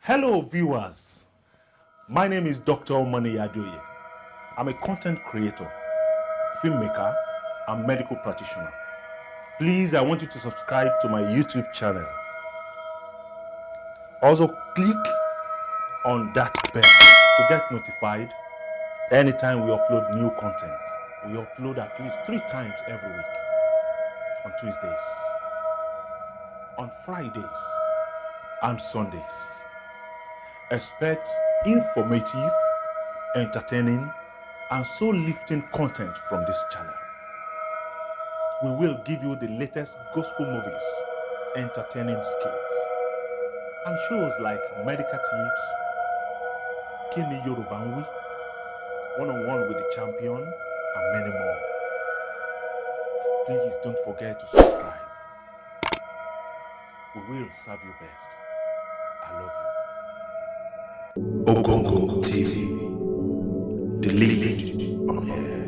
Hello, viewers. My name is Dr. Omani Adoye. I'm a content creator, filmmaker, and medical practitioner. Please, I want you to subscribe to my YouTube channel. Also, click on that bell to get notified anytime we upload new content. We upload at least three times every week on Tuesdays, on Fridays, and Sundays. Expect informative, entertaining, and soul lifting content from this channel. We will give you the latest gospel movies, entertaining skits, and shows like Medical Tips, Kini Yoruba ń Wí, One on One with the Champion, and many more. Please don't forget to subscribe. We will serve you best. I love you. Ogongo TV, the lead on air.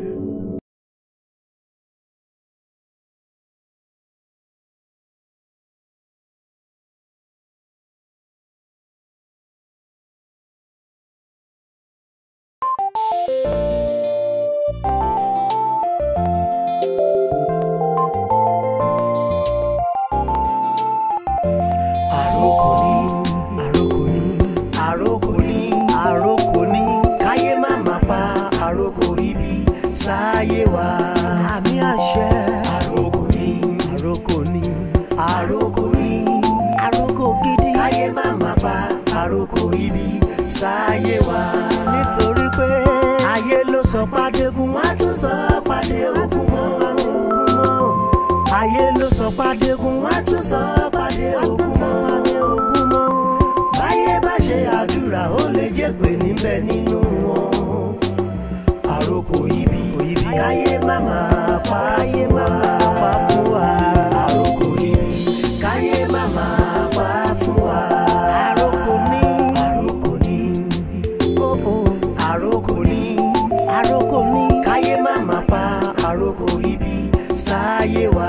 àròkò ní àròkò ní àròkò ní àròkò ní káyé má má pa àròkò ibi sáyé wa. àmì àṣẹ. àròkò ní àròkò ní àròkò ní àròkò gidi. káyé má má pa àròkò ibi sáyé wa. nítorí pé ayé ló sọ pàdé fún wa tún sọ pàdé òkun fún wa ayé ló sọ pàdé fún wa tún sọ pàdé ògùn mọ́ ògùn mọ́ báyé bá ṣe àdúrà ó lè jẹ́ pé níbẹ̀ nínú wọn àròkò ibi káyé má máa pa káyé má máa pa fún wa àròkò ibi káyé má máa pa fún wa àròkò ní àròkò ní oh, oh. àròkò ní àròkò ní káyé má máa pa àròkò ibi sáyé wa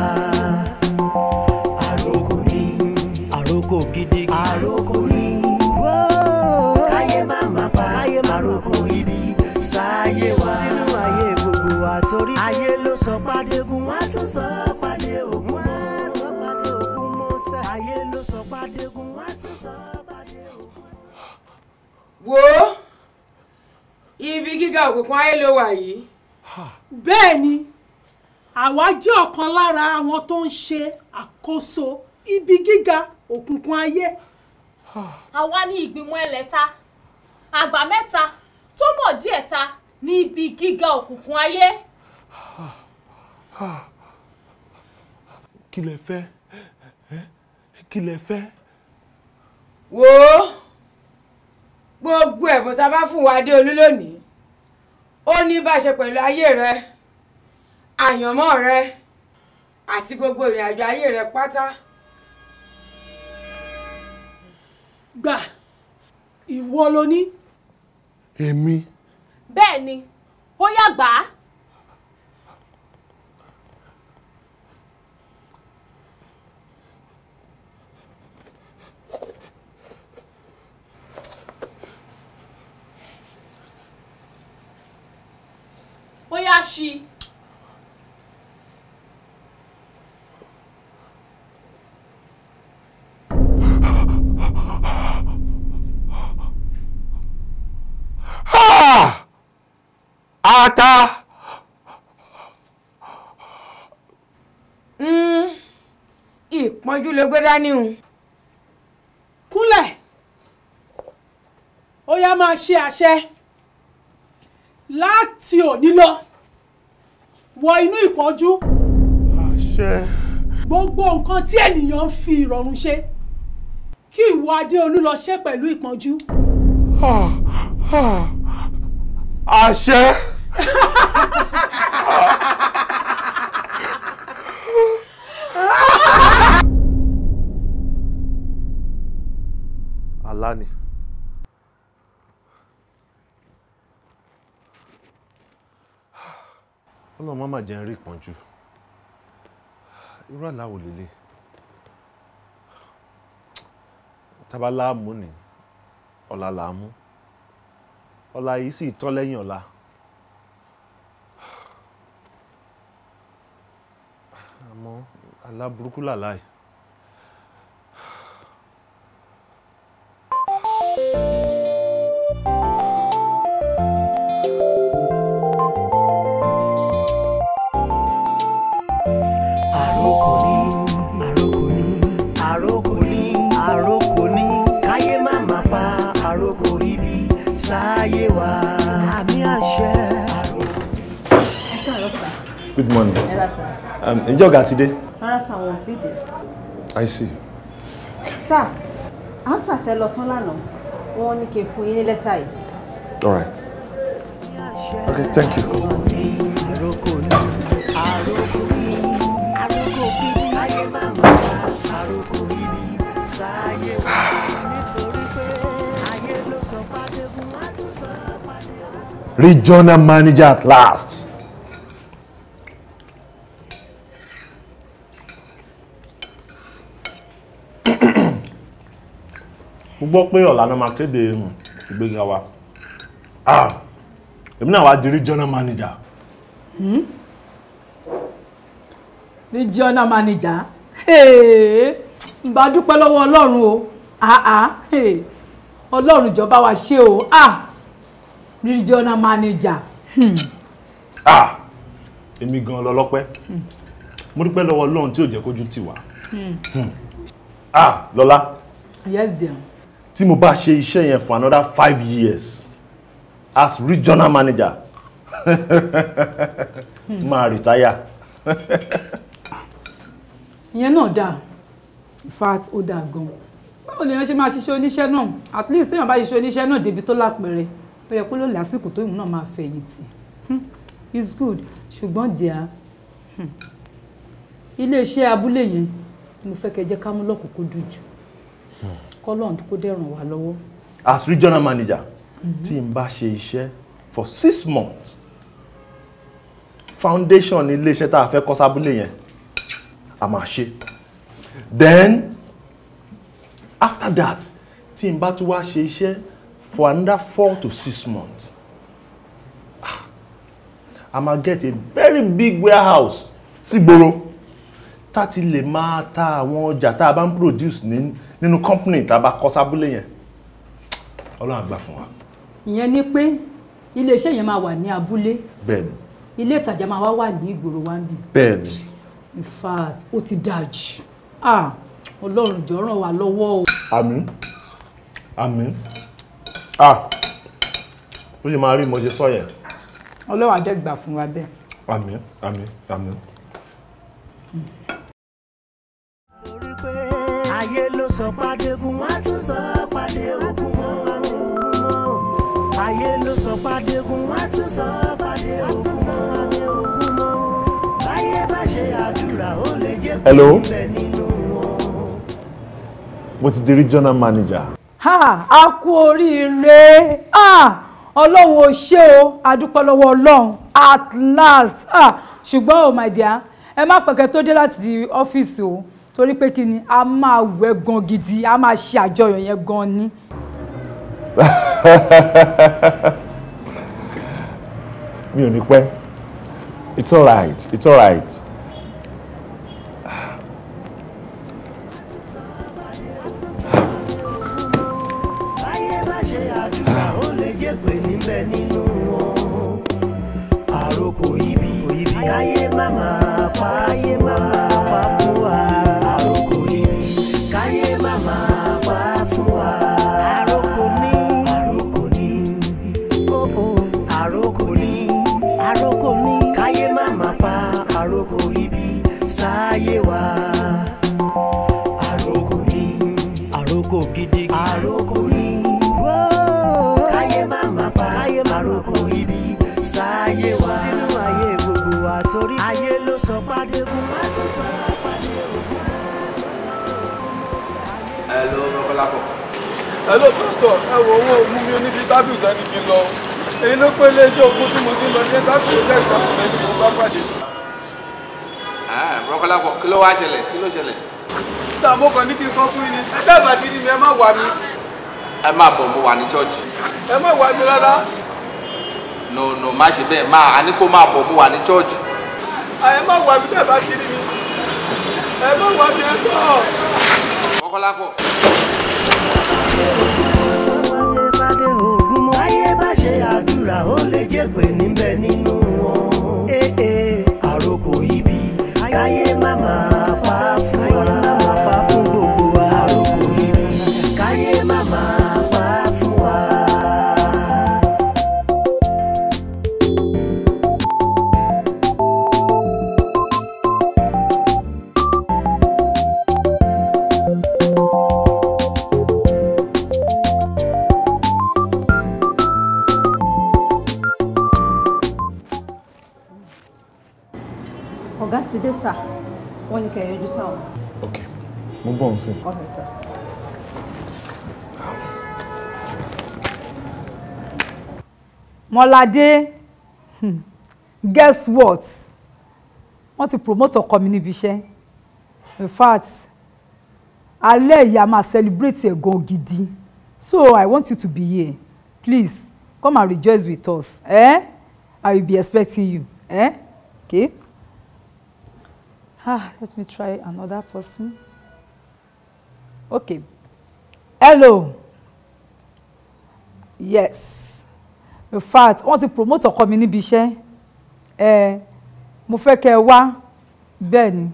àròkò ní àròkò gidi àròkò ní káyé má má pa káyé má àròkò ibi sáyé wa sínú ayé gbogbo wa torí ayé ló sọ pàdé fún wa tún sọ pàdé ògùn mọ́ sọ pàdé ògùn mọ́ sẹ́ ayé ló sọ pàdé fún wa tún sọ pàdé ògùn. wo ibi gíga òkùnkùn ayé ló wà yìí bẹ́ẹ̀ ni àwa jẹ́ ọ̀kan lára àwọn tó ń ṣe àkóso ibi gíga òkùnkùn ayé àwa ní ìgbìmọ̀ ẹlẹ́ta àgbà mẹ́ta tó mọ̀ díẹ̀ ta ní ibi gíga òkùnkùn ayé. Kí lẹ fẹ́? Ẹ́, Kí lẹ fẹ́? wo gbogbo ẹ̀bùn tá a bá fún wa dé olú lónìí ó ní bá ṣe pẹ̀lú ayé rẹ àyànmọ́ rẹ àti gbogbo ìrìn àjò ayé rẹ pátá gbà ìwọ ló ní Èmi. bẹ́ẹ̀ ni ó yá gbà á. ó yá ṣí i. Ah! Ata! Mm, ìpọ́njú ló gbé dání o kúnlẹ̀ ó yá máa ṣe àṣẹ láti òní lọ wọ inú ìpọ́njú Àṣẹ. gbogbo nǹkan tí ènìyàn ń fi ìrọ̀rùn ṣe kí ìwọ adéolú lọ ṣe pẹ̀lú ìpọ́njú Ah, ah. Àṣẹ. Àlá ni. Ọlọ́run má mà jẹ́ ń rí ìpọ́njú. Irú àlá wo lélẹ̀? Tábà láàmú ni ọ̀la là á mú ọ̀la yìí sì tán lẹ́yìn ọ̀la àmọ́ àlá burúkú làlá yìí. àròkò ní àròkò ní àròkò ní àròkò ní káyé má má pa àròkò ibi sáyé wa àmì àṣẹ. àròkò ẹ káàárọ̀ sà good morning. ẹ rà sà Um, ǹjẹ́ ọ̀gá ti dé? rárá sà wọn ò tí ì dé. I see. sà à ń tàtẹ́ lọ tán lánàá wọ́n ní kí n fún yín ní lẹ́tà yìí. all right. okay thank you. àròkò ní àròkò ní àròkò ibi káyé má má pa àròkò ibi sáyé wa nítorí pé ayé ló sọ pàdégún wá tún sọ pàdégún. regional manager at last. mo gbọ́ pé ọ̀la náà máa kéde um, ìgbéga wa Ah, èmi náà wá di regional manager regional manager Hey, ń bá dúpẹ́ lọ́wọ́ ọlọ́run o Ah, ah, hey. ọlọ́run jọba wa ṣe o Ah, regional manager Hmm. Ah, èmi gan lọ́lọ́pẹ́ mo dúpẹ́ lọ́wọ́ Ọlọ́run tí ò jẹ́ kójú tì wá Hmm. Ah, lọ́lá yes dear tí mo bá ṣe iṣẹ́ yẹn for another five years as regional manager máa retire. ìyẹn náà dáa in fact ó dáa gan báwo lèèyàn ṣe máa ṣiṣẹ́ oníṣẹ́ náà at least téèyàn bá ṣiṣẹ́ oníṣẹ́ náà débi tó lápẹẹrẹ ó yẹ kó ló lásìkò tó ìmú náà máa fẹ̀yìntì Hmm, it's good ṣùgbọ́n díà hmm, iléeṣẹ́ abúlé yẹn mo fẹ́ kẹ́ jẹ́ ká mú lọ́kùnkúndùn jù kọ́lọ́ọ̀n kó dẹ̀ ràn wá lọ́wọ́ as regional manager tí n bá ṣe iṣẹ́ for six months foundation ní iléeṣẹ́ tá a fẹ́ kọ́ sábúlé yẹn a máa ṣe then after that tí n bá tún wá ṣe iṣẹ́ for another four to six months ah, a máa get a very big warehouse sígboro tá a ti lè máa ta àwọn ọjà tá a bá ń produce ní nínú company tá a bá kọ́ sábúlé yẹn ọlọ́run àgbà fún wa ìyẹn ni pé iléeṣẹ́ yẹn máa wà ní abúlé bẹ́ẹ̀ni ilé ìtajà máa wá wà ní ìgboro wa ń bì bẹ́ẹ̀ni in fact ó ti dáa jù ah ọlọ́run jọ ràn wá lọ́wọ́ o. àmín àmín ah ó lè máa rí mo ṣe sọ yẹn ọlọ́run àdẹ́gbà fún wa bẹ́ẹ̀. àmín àmín àmín. torí pé ayé ló sọ pàdégún wá tún sọ pàdé òkun mọ́ ayé ló sọ pàdégún wá tún sọ pàdé òkun mọ́ báyé bá ṣe àdúrà ó lè jẹ́ pé Hello? ibẹ̀ nínú wọn. mo ti di regional manager ha a kú oríire ah ọlọ́run ò ṣe o adúpẹ́ lọ́wọ́ ọlọ́run at last ah ṣùgbọ́n oh my dear ẹ má pẹ̀kẹ́ tó dé láti ọ́fíìsì o torí pé kí ni a máa wẹ̀ gan gidi a máa ṣe àjọyọ̀ yẹn gan ni. mi ò ní pẹ́ it's alright it's alright báyé bá ṣe àdúrà ó lè jẹ́ pé níbẹ̀ nínú wọn. àròkò ibi káyé má máa pa ayé má máa pa fún wa. àròkò ibi káyé má máa pa fún wa. àròkò ní àròkò ní oh oh àròkò ní àròkò ní káyé má máa pa àròkò ibi sáyé wa àròkò ní àròkò gidi àròkò ní káyé má má pa káyé má ròkò ibi sáyé wa sínú ayé gbogbo wa torí ayé ló sọ pàdé fún wa tún sọ pàdé òkú. Hello, Rọ́kọ́lápọ̀. hello pastor ẹ wo owó ogun mi oníbi tábìlì tán ní kí n lọ èyí ló pé iléeṣẹ́ ogun tí mo ti ń lọ ní tábìlì tẹ̀sí àkùnrin ni mo bá pàdé. Ah, Rọ́kọ́lápọ̀ kí ló wá ṣẹlẹ̀ kí ló ṣẹlẹ̀? sàmó kan ní kí n sọ fún yín ni ẹ dábàá tí ní mi ẹ má wà mí ẹ má bọ̀ mo wà ní church ẹ má wá mi rárá no no má ṣe bẹ́ẹ̀ má a ní kó má bọ̀ mo wà ní church ẹ má wá mi bẹ́ẹ̀ bá ti rí mi ẹ má wá mi ẹ tọ́. Rọ́kọ́lápọ̀. Ayé bá dé ogun mọ́. Ayé bá ṣe àdúrà ó lè jẹ́ pé níbẹ̀ nínú wọn. Ee àròkò ibi. Káyé má máa pa fún wa. Káyé má máa pa fún gbogbo wa. Àròkò ibi. Káyé má máa pa fún wa. ọ̀gá ti dé sà wọ́n ní kẹ́ ẹ yọjú sáwọn. ok mo bọ̀ ń sìn. ọ̀rẹ́ sà. Mọ́ládé hmm, guess what wọ́n ti promote ọkọ mi níbi iṣẹ́ in fact alẹ́ ìyá máa celebrate ẹ̀ gan gidi so I want you to be here please come and rejoice with us eh? I will be expecting you eh? okay. Ah, let me try another person. Okay. Hello. Yes. In fact, wọ́n ti promote ọkọ mi níbi iṣẹ́. Ẹ mo fẹ́ kẹ́ ẹ wá bẹ́ẹ̀ ni.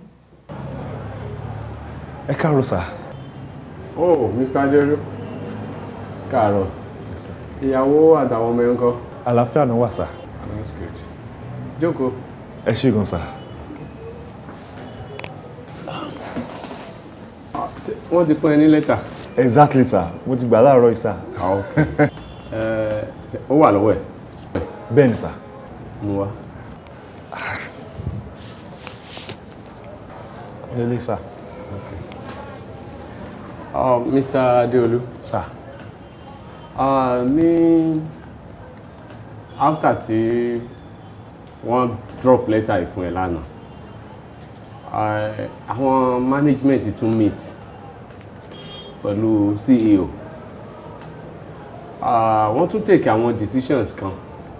ẹ káàárọ̀ sà. oh mr adéolú káàárọ̀ ìyàwó àtàwọn ọmọ ẹ̀ ń kọ́. àlàáfíà náà wà sà. that's good. jókòó. ẹ ṣé gan sà. Ṣé wọ́n ti fún ẹ ní lẹ́tà. exactly sà mo ti gbà láàárọ̀ yìí sà. Ẹ, ṣé ó wà lọ́wọ́ ẹ̀. bẹ́ẹ̀ ni sà. mú wá. lélẹ̀ sà. Uh, Mr. Adeolu. Sir. Uh, ní after tí wọ́n drop letter yìí fún ẹ lánàá uh, àwọn management tún meet pẹ̀lú CEO uh, wọ́n tún take àwọn decisions kan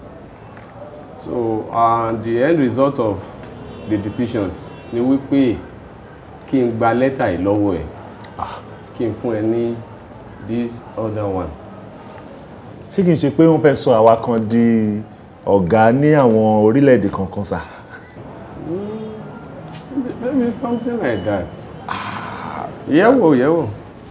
so uh, the end result of the decisions ni wípé kí n gba letter yìí lọ́wọ́ ẹ̀ kí n fún ẹ ní this other one. ṣé kìí ṣe pé wọ́n fẹ́ sọ àwa kan di ọ̀gá ní àwọn orílẹ̀-èdè kankan sà. maybe something like that. yẹ̀wò yẹ̀wò.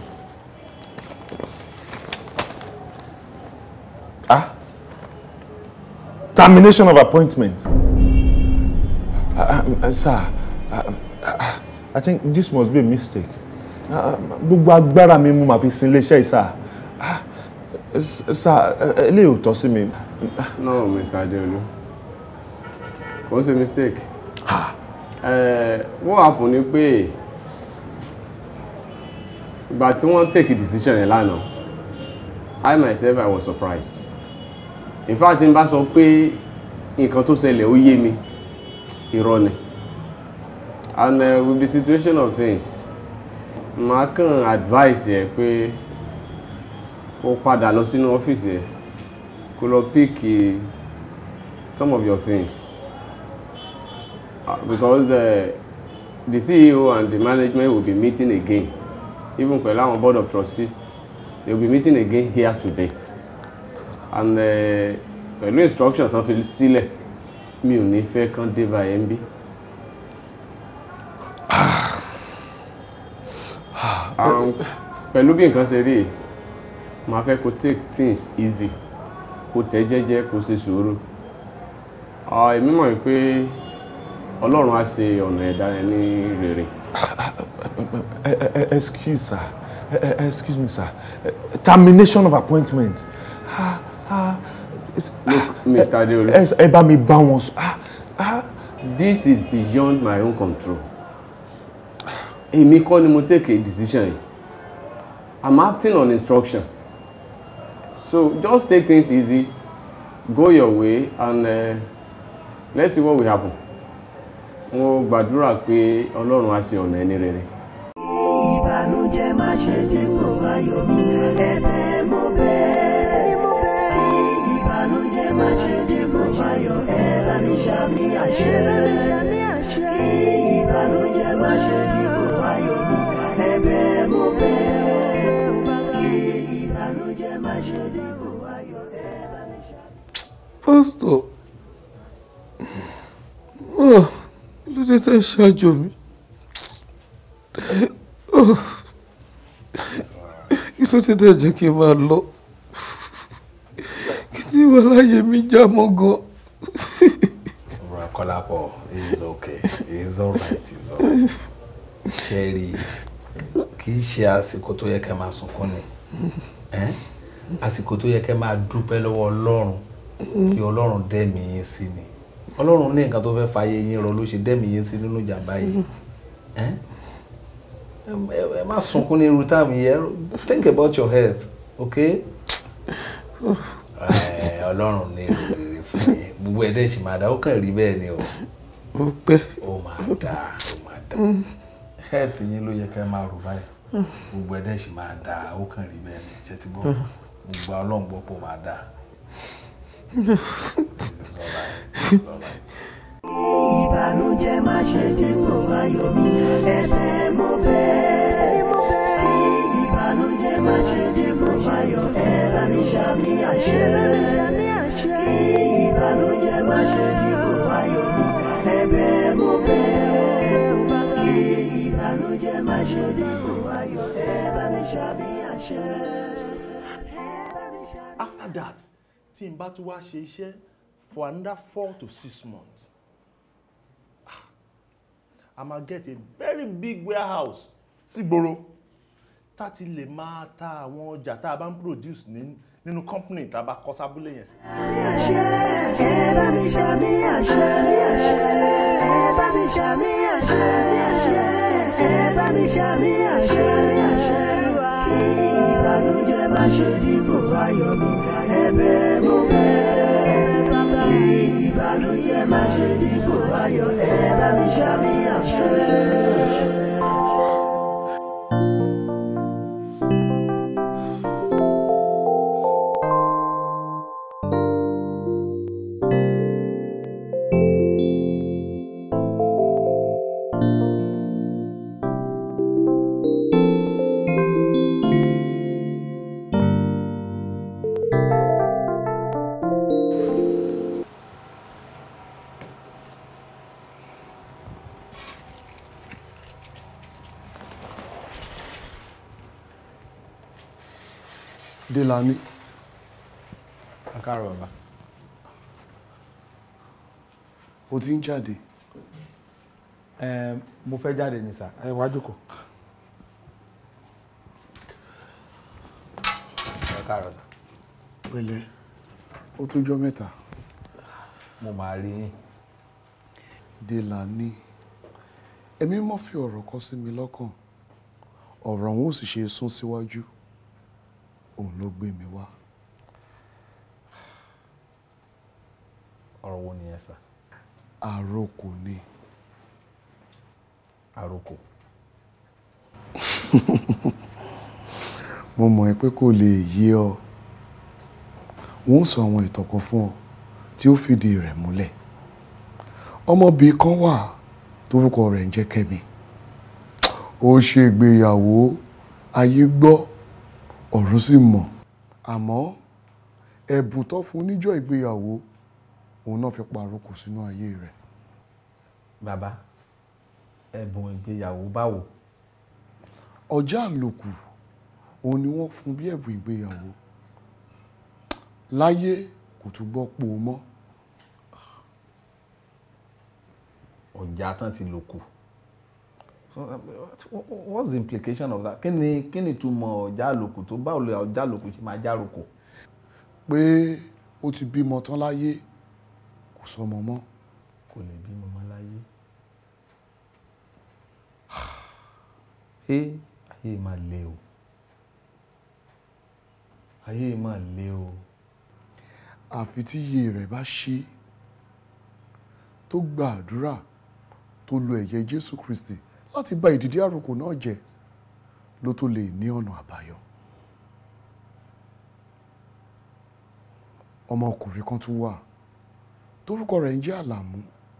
ah termination of appointment. Uh, uh, sir uh, uh, I think this must be a mistake. Uh, gbogbo agbára mi mo máa fi sin iléeṣẹ́ yìí sir. Ah, s- sir uh, eléyìí ò tọ́ sí mi. no mr adeolu kò ń ṣe mistake. Eh, what happen ni pé ìgbà tí wọ́n take a decision yẹn lánàá i myself i was surprised in fact n bá sọ pé nǹkan tó ṣẹlẹ̀ ó yé mi irọ́ ni and uh, with the situation of things màá kàn advice yẹ pé kó padà lọ sínú ọ́fíìsì yẹ kó lọ pick eh, some of your things uh, because uh, the CEO and the management will be meeting again even pẹ̀lú àwọn board of trustees they will be meeting again here today and uh, pẹ̀lú instruction tán fi sílẹ̀ mi ò ní fẹ́ kán dé báyẹn ń bí. Um, pẹ̀lú bí nǹkan ṣe rí yìí, màá fẹ́ kó take things easy kó tẹ̀ jẹ́jẹ́ kó ṣe sùúrù Ah, èmi mọ̀ pé ọlọ́run á ṣe ọ̀nà ẹ̀dá rẹ̀ ní rere. Eh, eh, eh, excuse sir Eh, eh, excuse me sir Eh, termination of appointment. Ah, ah, it's- Look, Mr. Adeolu. ẹ ẹ bá mi bá wọn sọ. Ah, ah, This is beyond my own control. Èmi kọ́ ni mo take a decision yìí. I'm acting on instruction. So just take things easy, go your way and uh, let's see what will happen. Mo gbàdúrà pé Ọlọ́run á ṣe ọ̀nà ẹni rere. ìbànújẹ́ má ṣe jẹ́ kó ayọ̀ mi ẹ̀bẹ̀ mo bẹ̀ ṣe dìbò ayọ̀ ẹ bá mi ṣá. pásítọ̀ oh, ló dé tẹ́ ṣáájú mi Oh, kí ló dé tẹ́ jẹ́ kí n máa lọ kí tí wà láyé mi já mọ́ gan. Bro, Kọ́lápọ̀, it's okay. It's alright. It's alright. Ṣẹ́rí, kì í ṣe àsìkò tó yẹ kẹ́ máa sunkún ni. Ẹ́n? Àsìkò tó yẹ kẹ́ máa dúpẹ́ lọ́wọ́ Ọlọ́run kí Ọlọ́run dẹ́mi yín sí ni. Ọlọ́run ní nǹkan tó fẹ́ fàyè yín rọ ló ṣe dẹ́mi yín sí nínú ìjàmbá yìí. Ẹ́n? Ẹ- ẹ- Ẹ má sunkún ní irú táàmù yẹn. Think about your health, okay? Ẹ, Ọlọ́run ní èrò rere fún yín. Gbogbo ẹ̀dẹ̀ ṣì máa dá, ó kàn rí bẹ́ẹ̀ ni o ó pẹ́. ó máa dáa ó máa dáa health yín ló yẹ ká máa rò báyìí gbogbo ẹ̀dẹ̀ sì máa dáa ó kàn rí bẹ́ẹ̀ ni ṣe ti gbọ́ gbogbo ọlọ́run gbọ́ pé ó máa dáa. It's alright, it's alright. ìbànújẹ́ má ṣe dípò ayọ̀ mi ẹ̀bẹ̀ mo bẹ̀. ìbànújẹ́ má ṣe dípò ayọ̀ ẹ bá mi ṣàmì àṣẹ. ìbànújẹ́ má ṣe dípò ayọ̀ mi ẹ̀bẹ̀ mo bẹ̀. ìbànújẹ́ má ṣe dípò ayọ̀ ẹ bá mi ṣàmì àṣẹ. after that tí n bá tún wá ṣe iṣẹ́ for another four to six months ah, i ma get a very big warehouse sígboro tá ti lè máa ta àwọn ọjà tá a bá ń produce ní nínú company tá a bá kọ́ sábúlé yẹn. ẹ bá mi ṣàmì àṣẹ. ẹ bá mi ṣàmì àṣẹ. ẹ bá mi ṣàmì àṣẹ. ìbànújẹ́ má ṣe dípò ayọ̀ mi ẹ̀bẹ̀ mo bẹ̀. ìbànújẹ́ má ṣe dípò ayọ̀ ẹ bá mi ṣàmì àṣẹ. Délani Akáàrọ̀ bàbá. o ti ń jáde Ẹ mo fẹ́ jáde ní sà ẹ wá jókòó. Akáàrọ̀ sà. pẹ̀lẹ́ ó tójọ́ mẹ́ta Mo máa rí yín. Délani ẹ̀mí mọ́ fi ọ̀rọ̀ kọ sí mi lọ́kàn ọ̀rọ̀ òun ò sì ṣe sún síwájú òun ló gbé mi wá Ọ̀rọ̀ wo nìyẹn sà? àròkò ni Àròkò. mo mọ̀ ẹ́ pé kò lè yé ọ wọ́n sọ àwọn ìtàn kan fún ọ tí ó fìdí rẹ̀ múlẹ̀ ọmọbìnrin kan wà torúkọ rẹ̀ ń jẹ́ Kẹ́mi ó ṣe ìgbéyàwó ayé gbọ́ ọ̀run sì mọ̀ àmọ́ ẹ̀bùn tó fún níjọ́ ìgbéyàwó òun náà fi pàrókò sínú ayé rẹ̀ Bàbá ẹ̀bùn ìgbéyàwó báwo? ọjà àlòkù òun ni wọ́n fún bí ẹ̀bùn ìgbéyàwó láyé kò tún gbọ́ pò mọ́ Ọjà tán ti lò kù. What's the implication of that? Kí ni kí ni ìtumọ̀ ọjà àlòkù tó báwo lè ọjà àlòkù ṣe máa járòkò? pé ó ti bímọ tán láyé kò sọmọ mọ́ Kò lè bímọ mọ́ láyé. Ẹ ayé máa le o. Ayé máa le o. àfi tí iye rẹ̀ bá ṣí tó gba àdúrà tó lo ẹ̀jẹ̀ Jésù Kristi láti bà ìdìdí àròkò náà jẹ́ ló tó lè ní ọ̀nà àbáyọ ọmọkùnrin kan tún wà torúkọ rẹ̀ ń jẹ́ Àlàmú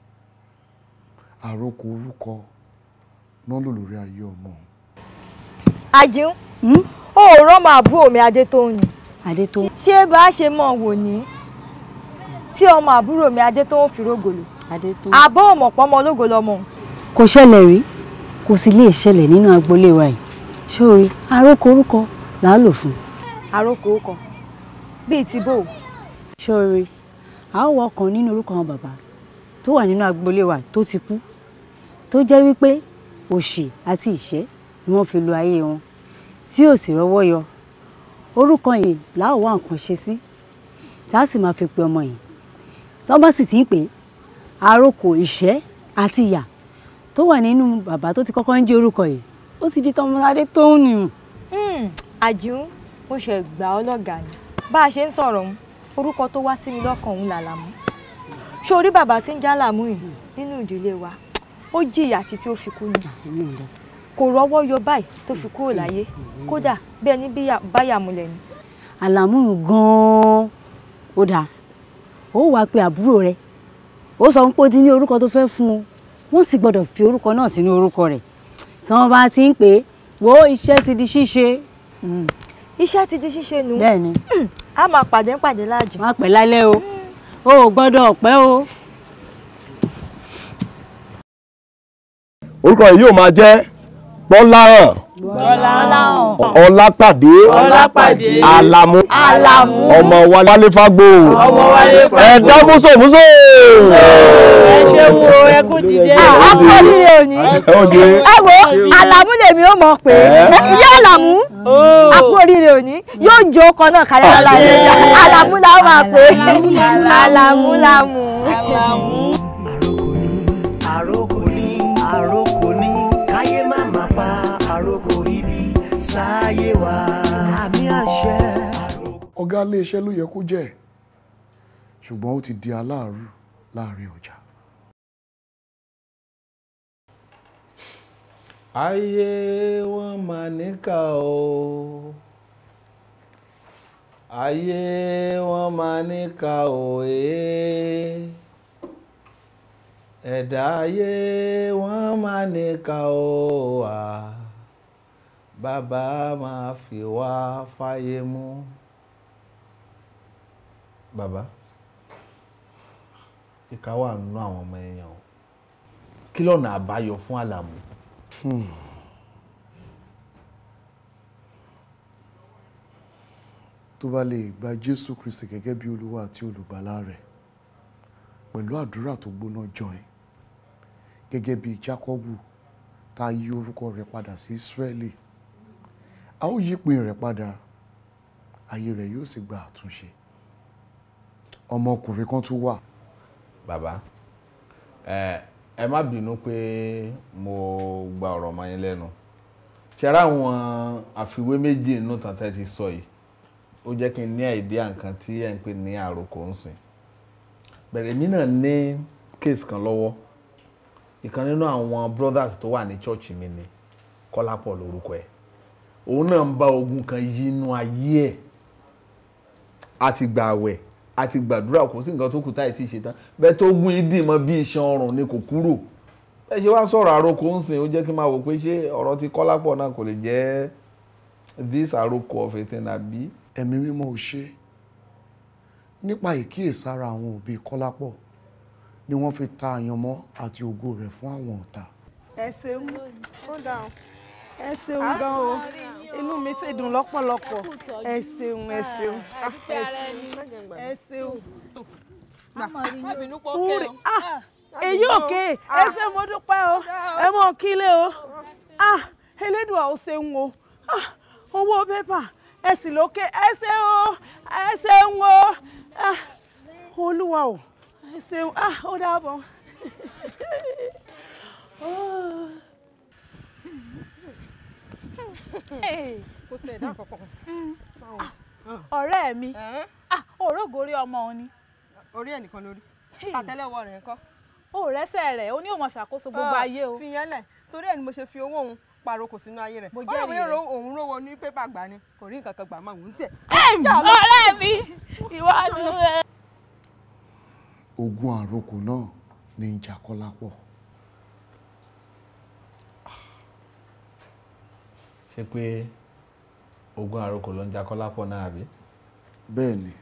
àròkọ orúkọ náà lò lórí ayé ọmọ òun. Àjíún ó rán máa bú omi adé tó ń yìn adétòun. ṣé bá a ṣe mọ̀ wò ní tí ọmọ àbúrò mi adétòun fi rógòlò adétòun. àbọ̀ ọ̀mọ̀pọ̀ ọmọ ológo lọmọ òun. kò ṣẹlẹ̀ rí kò sì lè ṣẹlẹ̀ nínú agboolé wa yìí sórí aróko orúkọ là á lò fún un. àròkò kan bíi ti bò ó. sórí a ó wọ ọ̀kan nínú orúkọ àwọn bàbá tó wà nínú agboolé wa tó ti kú tó jẹ́ wípé òṣì àti ìṣẹ́ ni wọ́n fi lo ayé wọn tí ò sì rọ́wọ́ yọ orúkọ yìí là á wá nǹkan ṣe sí tá a sì máa fi pe ọmọ yìí tó bá sì ti ń pè é àròkọ ìṣẹ́ àti ìyà tó wà nínú bàbá tó ti kọ́kọ́ ń jẹ́ orúkọ yìí ó ti di tọmọládé tó ń nù. àjùún mo ṣe gbà ọ́ lọ́gàá ni bá a ṣe ń sọ̀rọ̀ òun orúkọ tó wá sí mi lọ́kàn òun làlàmú ṣé orí bàbá tí ń já làmú yìí nínú ìdílé wa ó jìyà títí ó fi kú ni kò rọ́wọ́ yọ báyìí tó fi kúrò láyé kódà bẹ́ẹ̀ ni báyà múlẹ̀ ni. àlàmú gan-an ó dáa ó wàá pe àbúrò rẹ̀ ó sọ pé ó ti ní orúkọ tó fẹ́ fún un wọ́n sì gbọ́dọ̀ fi orúkọ náà sínú orúkọ rẹ̀ tí wọ́n bá ti ń pè é wo iṣẹ́ ti di ṣíṣe. iṣẹ́ ti di ṣíṣe nù. bẹ́ẹ̀ni. a máa pàdé pàdé láàjì. má pẹ́ lálẹ́ o o ò gbọ́dọ̀ pẹ́ o. orúkọ yìí yóò máa jẹ́ bọ́láhàn ọlápàdé àlàmú ọmọ wálé fágbó ẹ̀dá músòmúsò. ẹ ṣe wo ẹkún dìde. ọkọ líle òní ẹ wo àlàmú lèmi ó mọ̀ pé ìyá àlàmú àpò oríire òní yóò jó ọkọ náà kálẹ̀ lálẹ́ àlàmú la ó máa pè àlàmú làmú. àròkò ní àròkò ní káyé má má pa àròkò ibi sáyé wa àmì àṣẹ. ọ̀gá iléeṣẹ́ ló yẹ kó jẹ́ ṣùgbọ́n ó ti di aláàrú láàrin ọjà. ayé wọn mà níkà o ayé wọn mà níkà o ee ẹ̀dá ayé wọn mà níkà o à bàbá máa fi wá fáyé mú. bàbá ìka wà nínú àwọn ọmọ èèyàn o kí lọ́nà àbáyọ fún àlàmú. Hmm. tó bá lè gba jésù kristi gẹ́gẹ́ bí olúwa àti olùgbàlà rẹ̀ pẹ̀lú àdúrà tó gbóná jọin gẹ́gẹ́ bí jákọ́bù tá a yí orúkọ rẹ̀ padà sí ísírẹ́lì a ó yí ìpín rẹ̀ padà ayé rẹ̀ yóò sì gba àtúnṣe ọmọkùnrin kan tún wà. bàbá ẹ ẹ má bínú pé mo gba ọ̀rọ̀ ọmọ yín lẹ́nu ṣẹ́ra àwọn àfiwé méjì nínú tàn tẹ́ ti sọ yìí ó jẹ́ kí n ní àìdíà nǹkan tí ẹ̀ ń pè ní àròkọ ń sìn bẹ̀rẹ̀ èmi náà ní case kan lọ́wọ́ ìkan nínú àwọn brothers tó wà ní church mi ni kọ́lápọ̀ lórúkọ ẹ̀ òun náà ń bá ogun kan yí inú ayé ẹ̀ a ti gbà àwẹ̀ a ti gbàdúrà kò sí nǹkan tó kù táyì tí ì ṣe tán bẹ́ẹ̀ tó gún ìdí mọ́ bí iṣan ọrùn ni kò kúrò bẹ́ẹ̀ ṣe wá sọ̀rọ̀ àròkọ ń sìn ó jẹ́ kí n máa wò pé ṣé ọ̀rọ̀ ti kọ́lápọ̀ náà kò lè jẹ́ this àròkọ of a thing àbí. ẹ̀mí mímọ́ ò ṣe nípa ìkíyèsára àwọn òbí kọ́lápọ̀ ni wọ́n fi ta àyànmọ́ àti ògo rẹ̀ fún àwọn ọ̀tá. ẹ ṣeun ó dáhùn ẹ ṣeun gan o inú mi sì dùn lọ́pọ̀lọpọ̀ ẹ ṣeun ẹ ṣeun ẹ ṣeun. Kúrì èyí òkè ẹ ṣe mo dúpẹ́ o ẹ mọ̀ kílé o elédùà ó ṣeun o owó pépà ẹ sì lókè ẹ ṣe o ẹ ṣeun o olúwa o ẹ ṣeun ó dàbọ̀. kò tẹ̀ dá kankan. ọ̀rẹ́ mi òrógórí ọmọ òun ni. orí ẹ̀ nìkan lórí àtẹ́lẹwọ́ rẹ̀ ńkọ́. ó rẹ́sẹ̀ rẹ̀ ó ní òun ṣàkóso gbogbo ayé o. fi yẹn lẹ̀ torí ẹ̀ ni mo ṣe fi owó òun paroko sínú ayé rẹ̀. mo jẹ́rìí rẹ̀ ọ̀rọ̀ òun rówó ní pépà gbà ni kò rí nǹkan kan gbà máa ń tiẹ̀. ọ̀rẹ́ mi ìwádìí rẹ̀. ogun àrokò náà ní í jà Kọ́lápọ̀. ṣe pé ogun àròkọ ló ń jà Kọ́lápọ̀ náà àbí. bẹ́ẹ̀ ni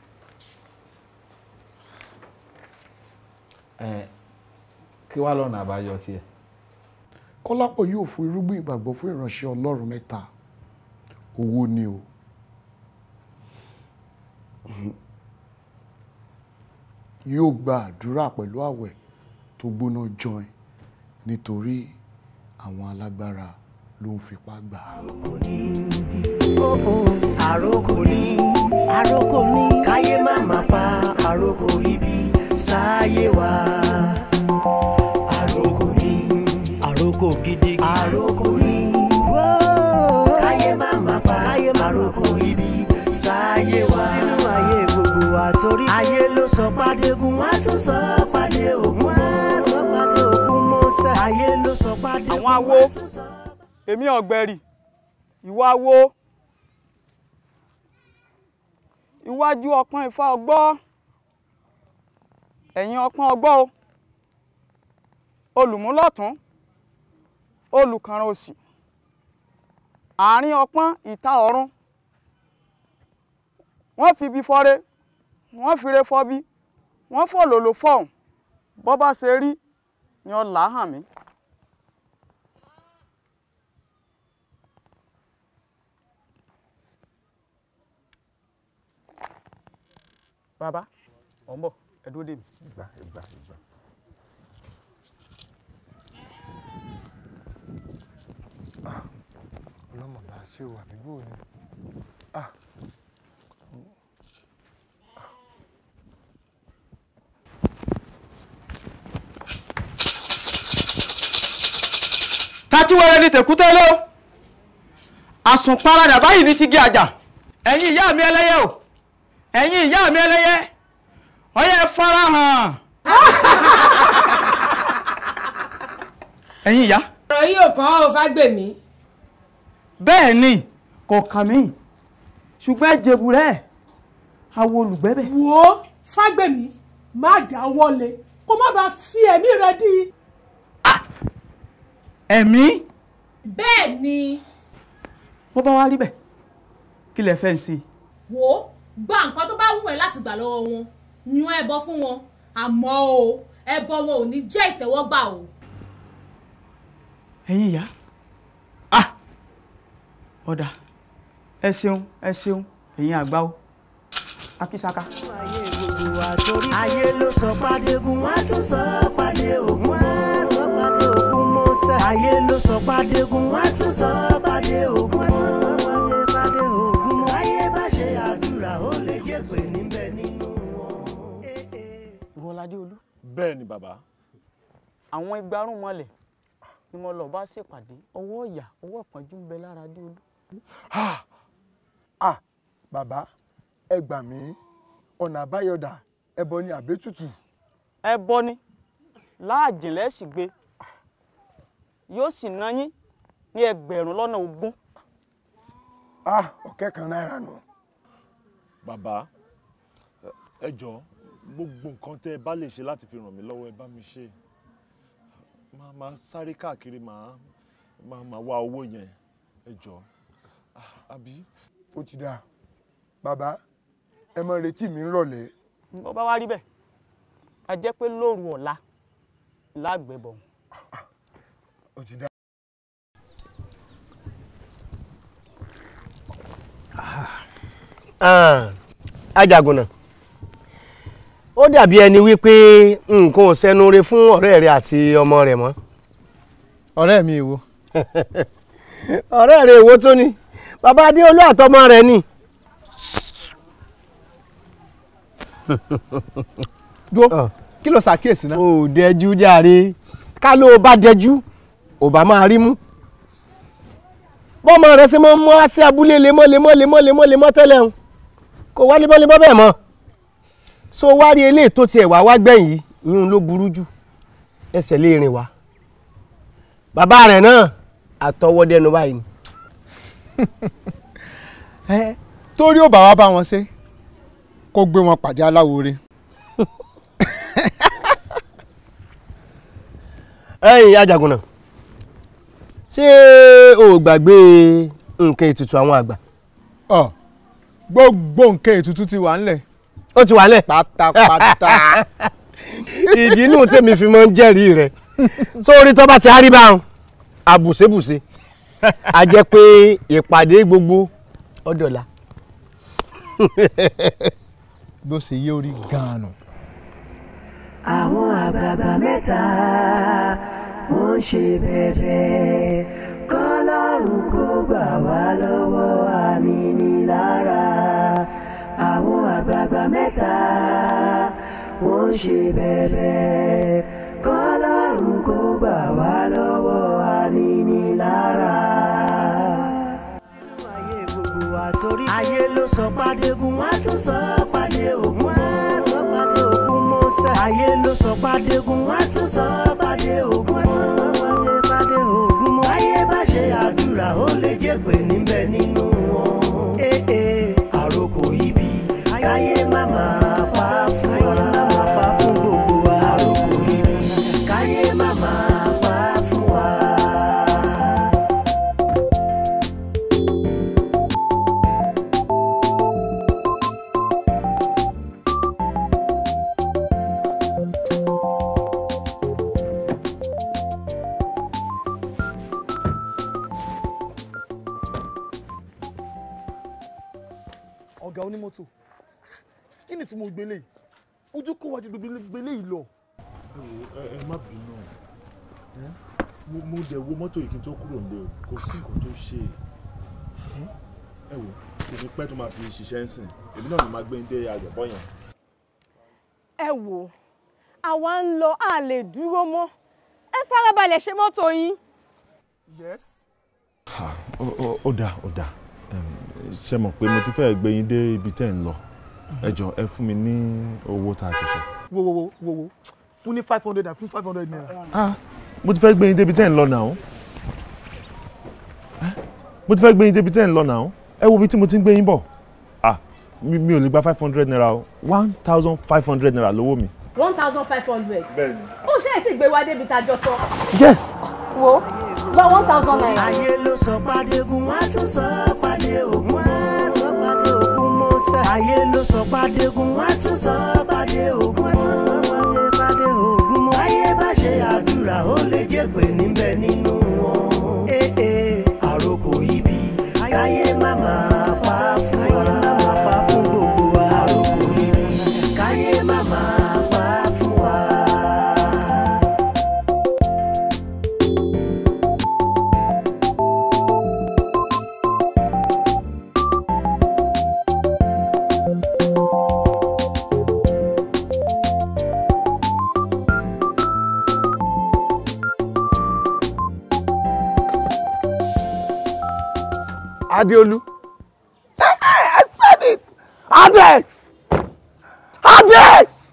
ẹ kí wàá lọ́nà àbáyọ tiẹ̀. kọ́lápọ̀ yóò fún irúgbìn ìgbàgbọ́ fún ìránṣẹ́ ọlọ́run mẹ́ta owó ni o yóò gba àdúrà pẹ̀lú àwẹ̀ tó gbóná jọin nítorí àwọn alágbára ló ń fipá gbà á. àròkò ní àròkò ní káyé má má pa àròkò ibi sáyé wa àròkò ní àròkò gidi àròkò ní káyé má má pa àròkò ibi sáyé wa sínú ayé gbogbo wa torí ayé ló sọ pàdé fún wa tún sọ pàdé ògún mọ́ sọ pàdé ògún mọ́ sẹ́ ayé ló sọ pàdé àwọn awo èmi ọ̀gbẹ̀rì ìwọ awo iwájú ọpọ́n ifá ọgbọ́ ẹ̀yìn ọpọ́n ọgbọ́ o olùmúlọ̀tún olùkànràn òsì àárín ọpọ́n ìta ọ̀run wọ́n fi ibi fọ́re wọ́n fire fọ́bi wọ́n fòlòlò fọ́hùn bọ́ bá ṣe rí ni ọ̀là hàn mí. bàbá ọ̀ ń bọ̀ ẹ dúró dè mí. ìgbà ìgbà ìgbà. ọlọ́mọ bá ṣe wà bíbó ni. Ah. tatíwẹ́rẹ́ ní tèkútẹ́lẹ́ o àsùnparadà báyìí ní ti gé àjà ẹ̀yin ìyá mi ẹlẹ́yẹ o ẹ̀yin ìyá mi ẹlẹ́yẹ ọyẹ farahàn ẹ̀yin ìyá. ọ̀rọ̀ yìí ò kàn ọ́ fágbèmí. bẹ́ẹ̀ ni kò kàn mí ṣùgbọ́n ẹ jẹ̀bù rẹ̀ awo olùgbẹ́bẹ̀. wo fágbèmí má dá wọlé kó má bàa fi ẹ̀mí rẹ dí. ẹ̀mí bẹ́ẹ̀ ni wọ́n bá wá rí bẹ́ẹ̀ kí lẹ fẹ́ ń ṣe. wò ó gba nǹkan tó bá wù ẹ́ láti gbà lọ́wọ́ wọn yan ẹbọ fún wọn àmọ́ o ẹbọ wọn ò ní jẹ́ ìtẹ́wọ́gbà o. ẹ̀yin ìyá ah ọ̀dà ẹ ṣeun ẹ ṣeun ẹ̀yin àgbà o akísaka. ayé gbogbo wa torí ayé ló sọ pàdé fún wa tún sọ pàdé ògún mọ́ sọ pàdé ògún mọ́ sẹ́ ayé ló sọ pàdé fún wa tún sọ pàdé ògún mọ́ sọ pàdé pàdé ògún mọ́ ayé bá ṣe àdúrà ó lè jẹ́ pé níbẹ̀ nínú wọn. ìwọ ládé olú. bẹ́ẹ̀ ni bàbá. àwọn igbarún mọ́lẹ̀ ni mo lọ bá ṣèpàdé ọwọ́ ìyà ọwọ́ ìpọ́njú ń bẹ lára dé olú. ah bàbá ẹ gbà mí ọ̀nà àbáyọ̀dà ẹbọ ni àbẹ́tùtù. ẹbọ ni láàjìnlẹ̀ sì gbé yóò sì ná yín ní ẹgbẹ̀rún lọ́nà ogún. ah ọ̀kẹ́ kan náírà nù. bàbá ẹ jọ gbogbo nǹkan tẹ ẹ bá lè ṣe láti fi ràn mí lọ́wọ́ ẹ bá mi ṣe máa máa sáré káàkiri máa máa máa wá owó yẹn ẹ jọ Ah, àbí. ó ti dáa bàbá ẹ mọ retí mi ń rọ̀lẹ́. bó bá wá rí bẹ́ẹ̀ a jẹ́ pé lóru ọ̀la lágbẹ̀bọ̀. ó ti dáa. ajagunà ó dàbí ẹni wípé nǹkan ò sẹnu re fún ọ̀rẹ́ rẹ àti ọmọ rẹ mọ́. ọ̀rẹ́ mi èwo. ọ̀rẹ́ rẹ èwo tó ni bàbá adéolú àtọmọ rẹ ni. dúró kí ló ṣàkíyèsí náà. ò dẹjú jàre ká ló bá dẹjú ò bá máa rí mú. bọ́mọ rẹ ṣe máa ń mú wá sí abúlé lemọ́ lemọ́ lemọ́ lemọ́ lemọ́ tẹ́lẹ̀ ń kò wá lemọ́ lemọ́ bẹ́ẹ̀ mọ́ so wá rí eléyìí tó tiẹ̀ wá wá gbẹ̀yìn yìí ìyún ló burú jù ẹsẹ̀ lè rìn wá bàbá rẹ̀ náà àtọwọ́dẹnu báyìí ni. ẹ torí ò bá wá bá wọn ṣe kó gbé wọn pàdé aláwo re. ẹ̀yin ajagunà ṣé o ò gbàgbé nǹkan ètùtù àwọn àgbà. ọ gbogbo nǹkan ètùtù ti wà ńlẹ̀. ó ti wà ńlẹ̀. pátápátá. ìdí inú tèmi fi máa ń jẹ́rìí rẹ̀ sórí tó bá ti hárí báwọn àbùsébùsé a jẹ́ pé ìpàdé gbogbo ọ̀dọ̀la. bó ṣe yé orí gan-an nù. àwọn àgbààgbà mẹ́ta wọ́n ń ṣe bẹ̀bẹ̀ kọ́lọ́run kó gbà wá lọ́wọ́ ànínílára. àwọn àgbààgbà mẹ́ta wọ́n ń ṣe bẹ̀bẹ̀ kọ́lọ́run kó gbà wá lọ́wọ́ ànínílára. torí ayé ló sọ pàdégún wá tún sọ pàdé ògún wá sọ pàdé ògún mọ́sẹ̀. ayé ló sọ pàdégún wá tún sọ pàdé ògún wá tún sọ pàdé pàdé ògún mọ́. ayé bá ṣe àdúrà ó lè jẹ́ pé níbẹ̀ nínú wọn. ee ee àròkò ibi káyé má máa pa fún wa. káyé má máa pa fún gbogbo wa. àròkò ibi káyé má máa pa fún wa. ọ̀gá onímọ́tò kí ni tí mo gbélé yìí ojú kó wájú gbélé yìí lọ. ẹ ẹ má bínú ẹ mo mo dẹ̀ wo mọ́tò yìí kí n tó kúrò nílé o kò sí nǹkan tó ṣe é ẹ wò kò ní pẹ́ tó máa fi ṣiṣẹ́ ń sìn èmi náà ni máa gbé ń dé àjọ̀bọ́ yẹn. ẹ wò àwa ń lọ a lè dúró mọ́ ẹ farabalẹ̀ ṣe mọ́tò yín. yes. ó ó ó dáa ó dáa ṣe mọ̀ pé mo ti fẹ́ gbé yín dé ibi tẹ́ ń lọ ẹ jọ ẹ fún mi ní owó tá a ti sọ. wo wo wo wo wo fún ní five hundred and fún five hundred naira. ah mo ti fẹ́ gbé yín débi tẹ́ ń lọ náà mo ti fẹ́ gbé yín débi tẹ́ ń lọ náà ẹ wo ibi tí mo ti ń gbé yín bọ̀ ah mi mi ò lè gba five hundred naira o one thousand five hundred naira lówó mi. one thousand five hundred. bẹ́ẹ̀ni. ó ṣe é ti gbé wa débi tá a jọ sọ. yes. wo gba one thousand naira. ayé ló sọ pàdégún wá tún sọ pàdé ògún wá sọ pàdé ògún mọ́sẹ̀. ayé ló sọ pàdégún wá tún sọ pàdé ògún wá tún sọ pàdé pàdé ògún mọ́. ayé bá ṣe àdúrà ó lè jẹ́ pé níbẹ̀ nínú wọn. ee ee àròkò ibi káyé má máa pa fún wa. káyé má máa pa fún gbogbo wa. àròkò ibi káyé má máa pa fún wa. Adeolu. I said it! Adex! Adex!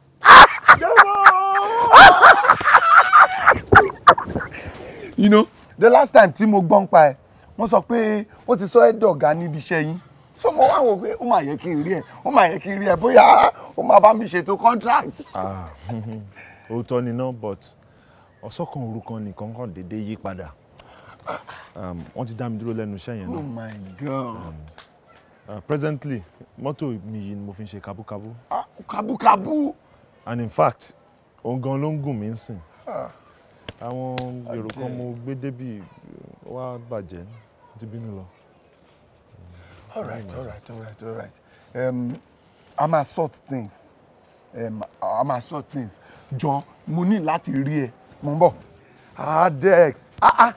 you know the last time tí mo gbọ́n pa ẹ̀ wọ́n sọ pé ó ti sọ ẹ́ dọ̀gá níbi iṣẹ́ yín so mo wá wò pé ó máa yẹ kí n rí ẹ ó máa yẹ kí n rí ẹ bóyá ó máa bá mi ṣètò contract. ah òótọ́ ni náà but ọ̀sọ́kan òru kan nìkan kàn déédéé yí padà um, wọ́n ti dá mi dúró lẹ́nu iṣẹ́ yẹn oh náà my god uh, presently mọ́tò mi yìí ni mo fi ń ṣe kábúkábú kábúkábú. and in fact òun gan ló ń gùn mí ń sìn Ah. àwọn èrò kan mo gbé débì ó wá bàjẹ́ ó ti bínú lọ. all right all right all right all right um, a máa sort things um, a máa sort things jọ mo ní láti rí ẹ mo ń bọ̀ adex ah ah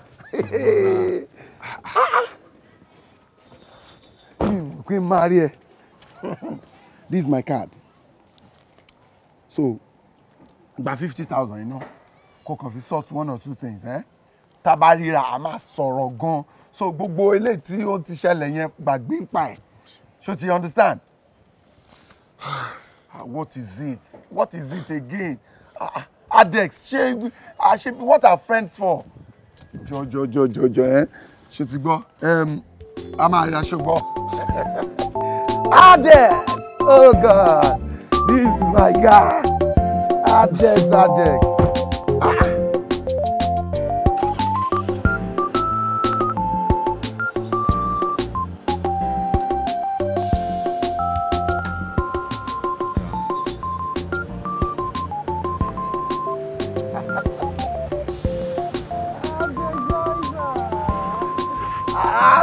mi ò pé máa rí ẹ this is my card so gba fifty thousand yìí náà kó kàn fi sort one or two things eh? tá a bá ríra a máa sọ̀rọ̀ gan so gbogbo eléyìí tí ó ti ṣẹlẹ̀ yẹn gbàgbé ń pa ẹ̀ ṣó ti understand Ah, what is it what is it again Ah, ah, adex ṣé ah, ṣé what are friends for jọjọjọjọjọ ẹ ṣó ti gbọ́ Em, a máa rí aṣọ gbọ́ adex oh god this is my guy adex adex.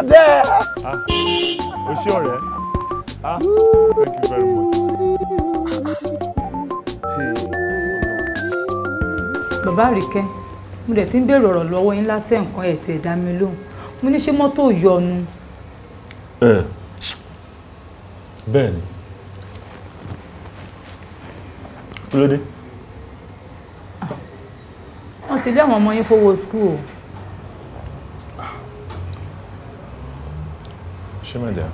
there. Ah, o ṣé ọ̀rẹ́. Ah, thank you very much. bàbá àríkẹ́ mo dẹ̀ ti ń béèrè ọ̀rọ̀ lọ́wọ́ yín látẹ̀ nǹkan ẹ̀ sì ẹ̀dá mi lóhùn mo ní ṣé mọ́tò yọnu Ẹ bẹ́ẹ̀ ni. Kí ló dé? wọ́n ti lé àwọn ọmọ yín fowó skul o Ṣé mẹ́dẹ̀?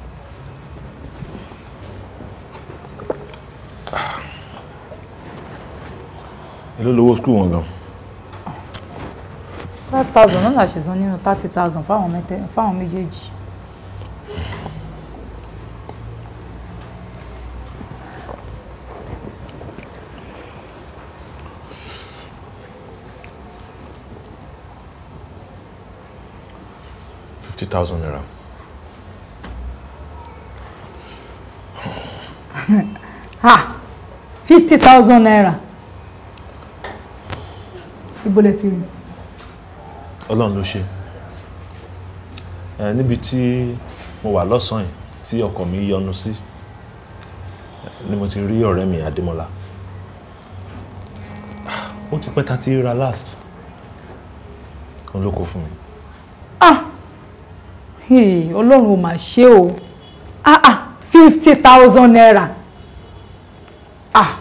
Èló lówó skul wọn gan? five thousand náà làṣẹ san nínú thirty thousand fáwọn mẹ́tẹ́ fáwọn méjèèjì. Fifty thousand naira. ha fifty thousand naira ibo lẹ ti rí Ọlọ́run ló ṣe. Ẹ níbi tí mo wà lọ́sàn-án yìí tí ọkọ̀ mi yọnu sí ni mo ti rí ọ̀rẹ́ mi Adémọ́lá. Ó ti pẹ́ ta ti ra last. Òun ló kó fún mi. ah hey, ọlọ́run ò mà ṣe o ah ah fifty thousand naira ah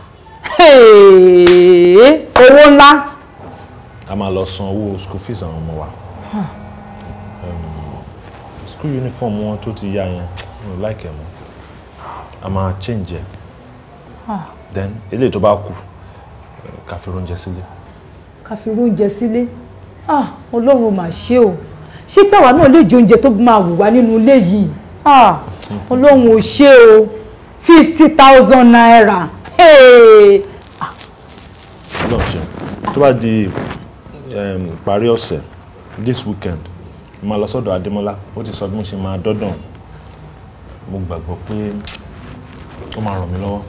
hey, owó ńlá a máa lọ san owó school fees àwọn ọmọ wa Ah. um, school uniform wọn tó ti yá yẹn mi ò like ẹ mọ́ a máa change ẹ ah then eléyìí tó bá kù eh, ká fi oúnjẹ sílé ká fi irú oúnjẹ sílé ah ọlọ́run ò mà ṣe o ṣé pé àwa náà lè jẹ oúnjẹ tó máa wù wá nínú ilé yìí ah ọlọ́run ò ṣe o fifty thousand naira hey. Ọlọ́run ṣe tó bá di um, ìparí ọ̀sẹ̀ this weekend mo máa lọ sọ́dọ̀ Adémọ́lá ó ti sọ bí mo ṣe máa dọ́dọ̀ mo gbàgbọ́ pé ó máa ràn mí lọ́wọ́.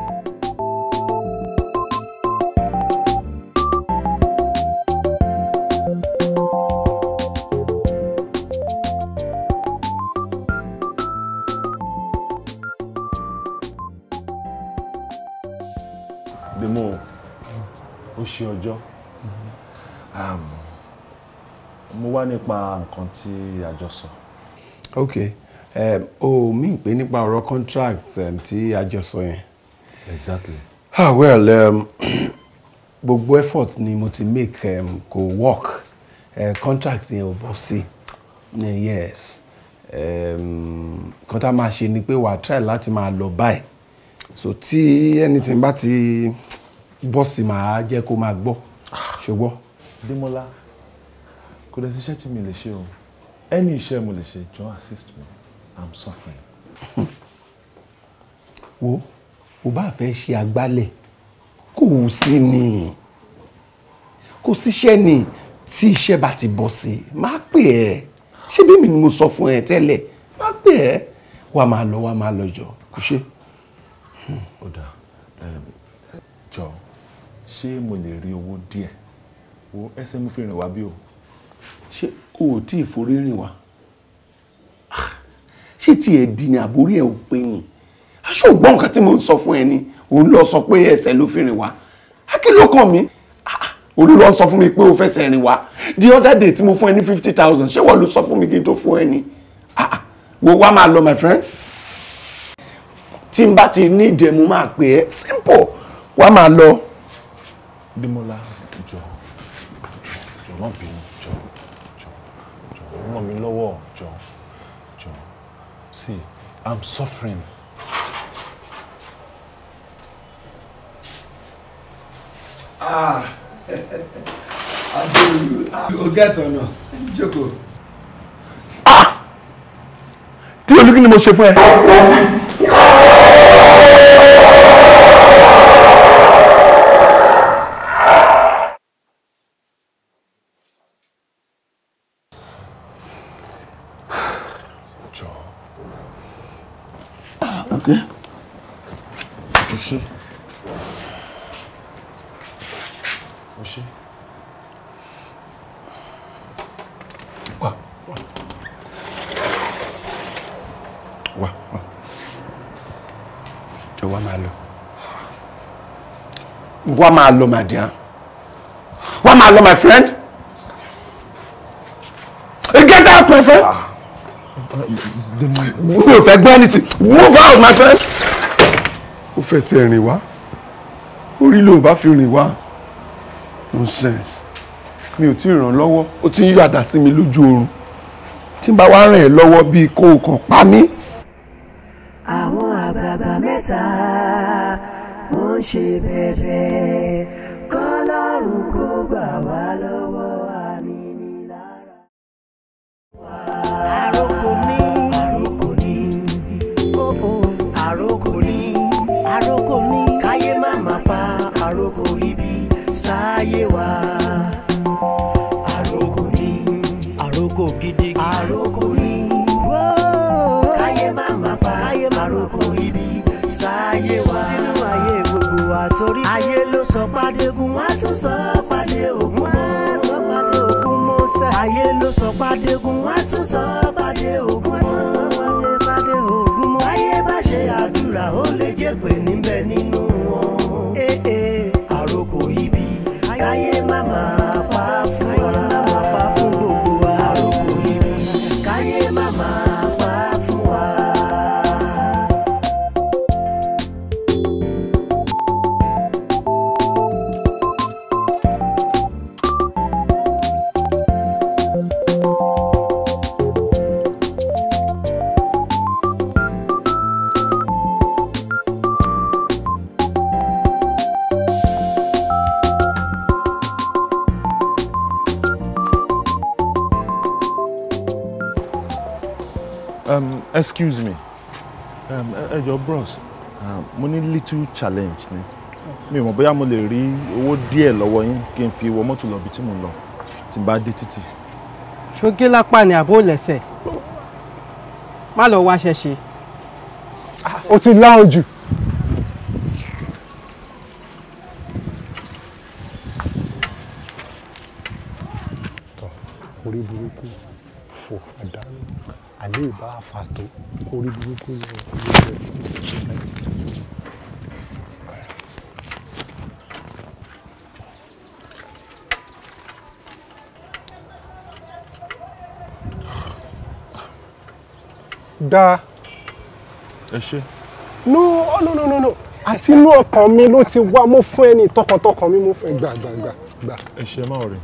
Bímọ ó ṣe ọjọ́ um, mo wá nípa nǹkan tí a jọ sọ. ok um, o mi pé nípa ọ̀rọ̀ contract um, tí a jọ sọ yẹn. exactly. ah well um, gbogbo effort ni mo ti make um, kò work uh, contract yẹn ò bọ́ sí uh, yes um, kan tá a máa ṣe ni pé wàá try láti máa lọ báyìí so tí anything bá ti bọ́ sí màá jẹ́ kó máa gbọ́ ṣùgbọ́n. Démọ́lá kò dẹ̀ síṣẹ́ tí mi lè ṣe o any iṣẹ́ mo lè ṣe jọ assist me i'm suffering. wo o bá fẹ́ ṣe agbálẹ̀ kò sí ni kò síṣẹ́ ni tí iṣẹ́ bá ti bọ́ sí máa pè ẹ́ ṣé bí mi ni mo sọ fún ẹ tẹ́lẹ̀ máa pè ẹ́ wàá máa lọ wàá máa lọ jọ kò ṣe. ó dà um, jọ ṣé mo lè rí owó díẹ̀ wo ẹsẹ̀ mo fi rìn wá bí o. ṣé o ò tí ì forí rìn wá ṣé tiẹ̀ di ni àbórí ẹ̀ ò pé ni aṣọ ògbọ́n nǹkan tí mo ń sọ fún ẹ ni òun lọ sọ pé ẹsẹ̀ ló fi rìn wá akí ló kàn mí òun lọ sọ fún mi pé o fẹsẹ̀ rìn wá the other day tí mo fún ẹ ní fifty thousand ṣé wọ́n ló sọ fún mi kí n tó fún ẹ ni Ah, wo wá máa lọ my friend tí n bá ti ní ìdẹ̀mú máa pè ẹ́ simple wá máa lọ. Démọ́lá jọ jọ jọ má bínú jọ jọ jọ ràn mí lọ́wọ́ jọ jọ see i'm suffering. Ah, Adéolú, o get ọ̀nà, jókòó. kí ló ní kí ni mo ṣe fún ẹ. jọ Okay. o ṣe o ṣe. Wá, jọ wá máa lọ wá máa lọ my dear wá máa lọ my friend Hey, get out my friend mi ò fẹ́ gbọ́ anything move out my friend ó fẹsẹ̀ rìn wá orí ló bá fi rìn wá nonsense mi ò tí ì ràn lọ́wọ́ ó ti ń yàdá sí mi lójú oorun tí n bá wá ràn ẹ́ lọ́wọ́ bíi kó o kàn pa mí. àwọn àgbààgbà mẹ́ta wọ́n ń ṣe bẹ̀bẹ̀ kọ́lọ́run kó gbà wá lọ́wọ́ ànínílára. àròkò ní àròkò ní kókó àròkò ní àròkò ní káyé má má pa àròkò ibi sáyé wa. àròkò ní àròkò gidi àròkò ní káyé má má pa àròkò ibi sáyé wa. sínú ayé gbogbo wa torí ayé ló sọ pàdé fún wa tún sọ pàdé òkun mọ́ sọ pàdé òkun mọ́ sẹ́. ayé ló sọ pàdé fún wa tún sọ pàdé òkun mọ́ sọ pàdé pàdé òkun mọ́. ayé bá ṣe àdúrà ó lè jẹ́ pé níbẹ̀ nínú wọn. Eh, eh, àròkò ibi káyé má máa pa fún wa. káyé má máa pa fún gbogbo wa. àròkò ibi káyé má máa pa fún wa. Um, excuse me. Um, ẹ ẹ jọ̀ọ́ bros, um, mo ní little challenge ni. Mi ò mọ̀ bóyá mo lè rí owó díẹ̀ lọ́wọ́ yín kí n fi wọ mọ́tò lọ ibi tí mo ń lọ tí n bá dé títì. ṣogé lápá ni àbó lẹ́sẹ̀ má lọ wáṣẹ́ ṣe o ti láhùn jù. orí burúkú fò àdánù àlẹ́ ìbá àfàtó orí burúkú ni orí rẹ̀. dáa Ẹ ṣé. no no no no no àti inú ọkàn mi ló ti wá mo fún ẹni tọkàntọkàn mi mo fún ẹ gbà gbà gbà gbà. Ẹ ṣé má rí.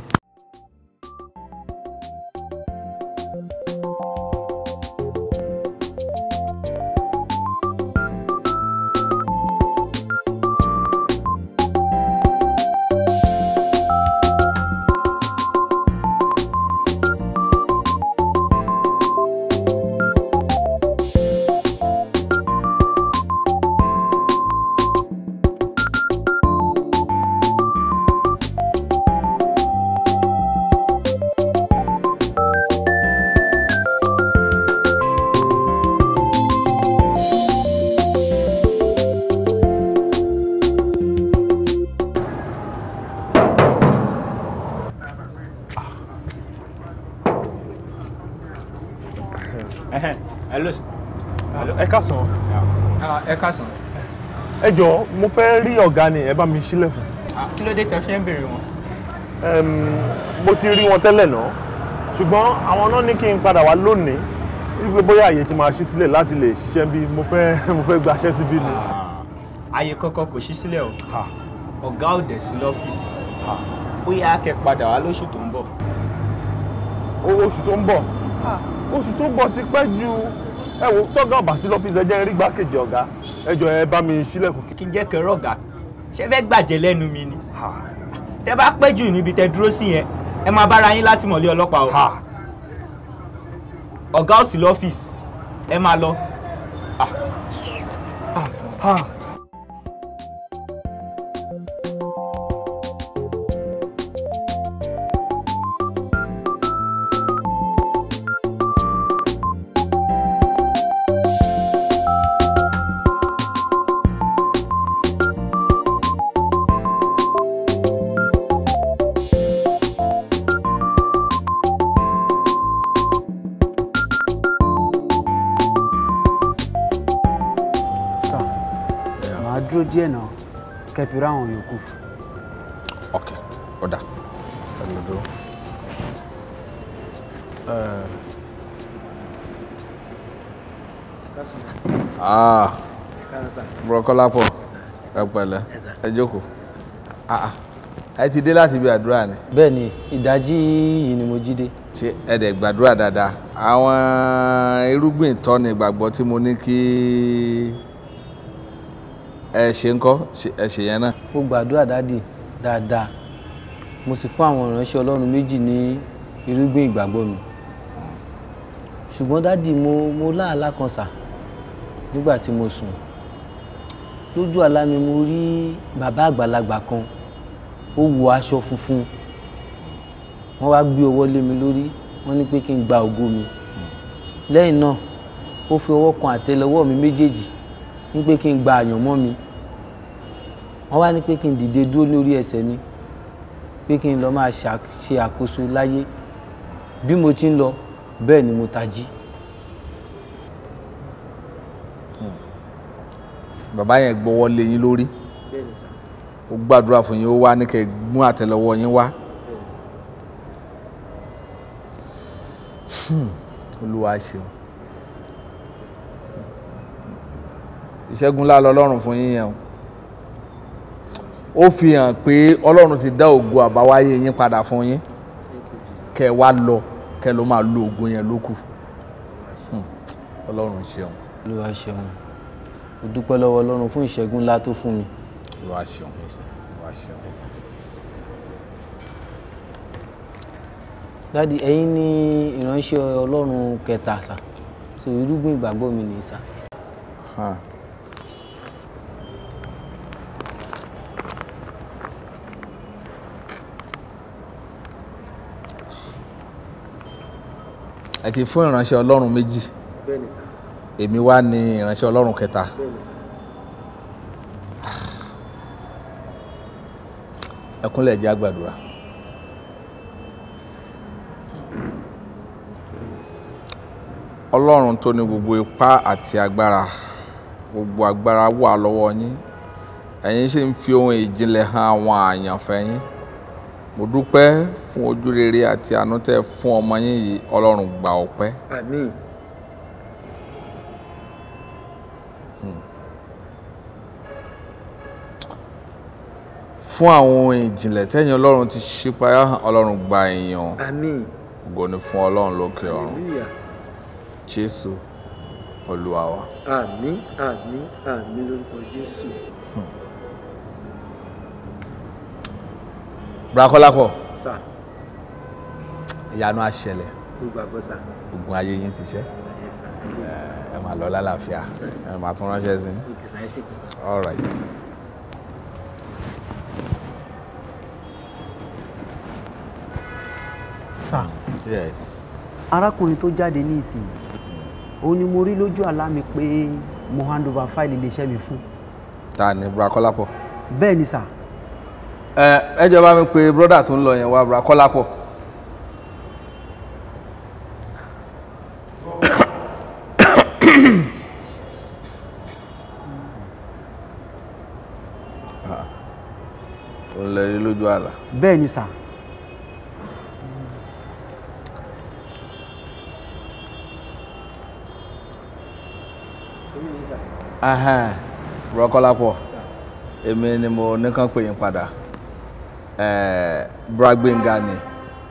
hello sir. Ẹ káàsán. ẹ káàsán. Ẹ jọ̀ọ́ mo fẹ́ rí ọ̀gá ni ẹ bá mi ṣílẹ̀kùn. kí ló dé tẹ́ fi ń béèrè wọn. Em, mo ti rí wọn tẹ́lẹ̀ náà ṣùgbọ́n àwọn náà ní kí n padà wá lónìí wípé bóyá àyè ti máa ṣí sílẹ̀ láti lè ṣiṣẹ́ bí mo fẹ́ mo fẹ́ gbaṣẹ́ síbí ni. ààyè kankan kò ṣí sílẹ̀ o ọ̀gá ò dẹ̀ sí lọ́fíìsì ó yá kẹ́ padà wá lóṣù tó ń bọ̀. O- oṣù tó ń bọ̀ oṣù tó ń bọ̀ ti pẹ́ ju ẹ wo tọ́gá ọ̀bà sí lọ́fíìsì ẹ jẹ́ n rí gbákejì ọ̀gá ẹ jọ̀ọ́ ẹ bá mi ṣílẹ̀kùn. kí n jẹ́ kẹrọ ọ̀gá ṣé fẹ́ gbàjẹ́ lẹ́nu mi ni. tẹ́ bá pẹ́ jù níbi tẹ́ dúró sí yẹn ẹ máa bára yín láti mọ̀lé ọlọ́pàá o. ọ̀gá ò sí lọ́fíìsì ẹ máa lọ. màá dúró díẹ̀ náà kẹfì ráwọn yòókù. ok ọ̀dà ẹ lọ dúró. Eh, ah burọkọlápọ̀ ẹ pẹ̀lẹ́ ẹ jókòó Ah, ah. ẹ ti dé láti ibi àdúrà ni. bẹ́ẹ̀ni ìdájí yìí ni mo jí dé. ṣé ẹ dẹ̀ gbàdúrà dáadáa àwọn irúgbìn tọ́ni ìgbàgbọ́ tí mo ní kí ẹ ṣe ń kọ́ ṣe- ẹ ṣe yẹn náà. mo gbàdúrà dádì dáadáa mo sì fún àwọn ìránṣẹ́ ọlọ́run méjì ní irúgbìn ìgbàgbọ́ mi ṣùgbọ́n dádì mo mo láàlá kan sà nígbà tí mo sùn lójú àlá mi mo rí bàbá àgbàlagbà kan ó wọ aṣọ funfun wọ́n wá gbé ọwọ́ lé mi lórí wọ́n ní pé kí n gba ògo mi lẹ́yìn náà ó fi ọwọ́ kan àtẹ́lẹwọ́ mi méjèèjì ní pé kí n gba àyànmọ́ mi wọ́n wá ní pé kí n dìde dúró lórí ẹsẹ̀ mi pé kí n lọ máa ṣà- ṣe àkóso láyé bí mo ti ń lọ bẹ́ẹ̀ ni mo tají. bàbá yẹn gbọ́wọ́ lé yín lórí ó gbàdúrà fún yín ó wá ní kẹ́ ẹ mú àtẹ́lẹwọ́ yín wá. Hmm, olúwa ṣeun ìṣẹ́gun ńlá lọ́lọ́run fún yín yẹn o ó fi hàn pé ọlọ́run ti dá ògo àbáwáyé yín padà fún yín kẹ́ ẹ wá lọ kẹ́ ẹ lọ máa lo ògo yẹn lókù Hmm, ọlọ́run ṣeun olúwa ṣeun mo dúpẹ́ lọ́wọ́ ọlọ́run fún ìṣẹ́gun ńlá tó fún mi. olúwa ṣeun olúwa ṣeun. dádì ẹ̀yin ní ìránṣẹ́ ọlọ́run kẹta sà so irúgbìn ìgbàgbọ́ mi nìyí sà. Huh. ẹ ti fún ìránṣẹ́ ọlọ́run méjì bẹ́ẹ̀ni sà èmi wá ní ìránṣẹ́ ọlọ́run kẹta bẹ́ẹ̀ni sà. ẹkúnlẹ̀ jẹ́ àgbàdúrà ọlọ́run tó ní gbogbo ipá àti agbára gbogbo agbára wà lọ́wọ́ yín ẹ̀yin sì ń fi ohun ìjìnlẹ̀ hàn àwọn àyànfẹ́ yín mo dúpẹ́ fún ojú rere àti àánú tẹ́ fún ọmọ yín yìí ọlọ́run gba ọpẹ́ àmín. fún àwọn ohun ìjìnlẹ̀ tẹ́yìn ọlọ́run ti ṣípayá hàn ọlọ́run gba èèyàn àmín. ògo ni fún ọlọ́run lókè ọ̀run hallelujah. jésù olúwa wa. àmín àmín àmín lórúkọ jésù. brakọ́lápọ̀ sà ìyanu á ṣẹlẹ̀ mo gbàgbọ́ sà. ogun ayé yín ti ṣẹ́ ẹ sà ẹ ṣe kìsà. ẹ máa lọ lálàáfíà ẹ máa tún ránṣẹ́ sí i. kìsà ẹ ṣe kìsà. all right. sà yes. arákùnrin tó jáde ní ìsìn òun ni mo rí lójú àlá mi pé mo hand over fáìlì iléeṣẹ́ mi fún. ta ni brakọ́lápọ̀. bẹ́ẹ̀ ni sà ẹ ẹ jọ̀ọ́ bá mi pé brọ́dà tó ń lọ yẹn wá brakọ́lápọ̀. ó ń lẹ rí lójú àlá. bẹ́ẹ̀ ni sà Ahán, Rọ́kọ́lápọ̀ èmi ni mo ní kàn pè yín padà Eh, Bragbenga ni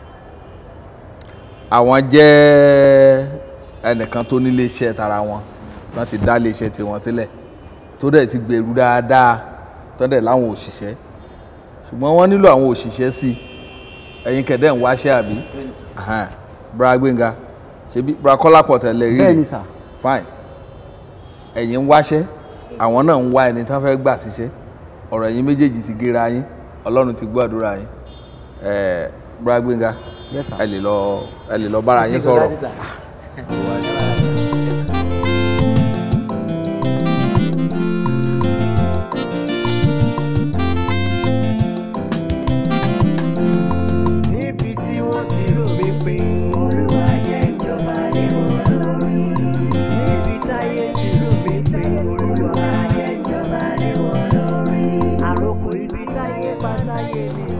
àwọn jẹ́ ẹnìkan tó ní iléeṣẹ́ tara wọn wọ́n ti dá iléeṣẹ́ tiwọn sílẹ̀ tó dẹ̀ ti gbèrú dáadáa tó dẹ̀ láwọn òṣìṣẹ́ ṣùgbọ́n wọ́n nílò àwọn òṣìṣẹ́ sí i ẹ̀yin kẹ̀dẹ́ ń wáṣẹ́ àbí Ahán, Bragbenga ṣebí Brakọ́lápọ̀ tẹ̀lé rí bẹ́ẹ̀ ni sà fine ẹ̀yin ń wáṣẹ́ àwọn náà ń wá ẹni tán fẹ́ gbà síṣẹ́ ọ̀rọ̀ ẹ̀yin méjèèjì ti gera yín ọlọ́run ti gbọ́ àdúrà yín ẹ̀ẹ́ Bragbenga Yes, sir. ẹ lè lọ ẹ lè lọ bára yín sọ̀rọ̀. níbi tí wọ́n ti rò mí pé olúwa jẹ́ ìjọba lé wọn lórí níbi táyé ti rò mí pé olúwa jẹ́ ìjọba lé wọn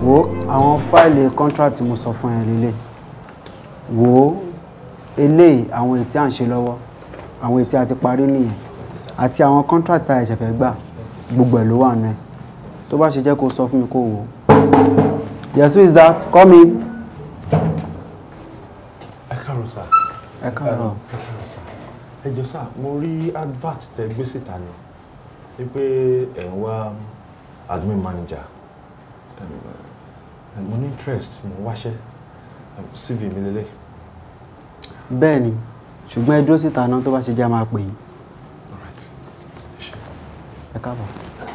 wo àwọn fáìlì contract mo sọ fún ẹ lélẹ̀ wo eléyìí àwọn ètí à ń ṣe lọ́wọ́ àwọn ètí a ti parí nìyẹn àti àwọn contract tá a ṣẹ̀fẹ̀ gbà gbogbo ẹ̀ ló wà nù ẹ̀ tó bá ṣe jẹ́ kó sọ fún mi kó wò ó. yes who is that come in. ẹ káàárọ̀ sá. ẹ káàárọ̀. ẹ káàárọ̀ sá. ẹ jọ sá mo rí advert tẹ gbé síta ni wípé ẹ ń wá admin manager Em, eh, mo ní interest mo ń wáṣẹ́ Em, cv mi lélẹ̀. bẹ́ẹ̀ ni ṣùgbọ́n ẹ dúró síta náà tó bá ṣe jẹ́ a máa pè yín. ẹ káàbọ̀.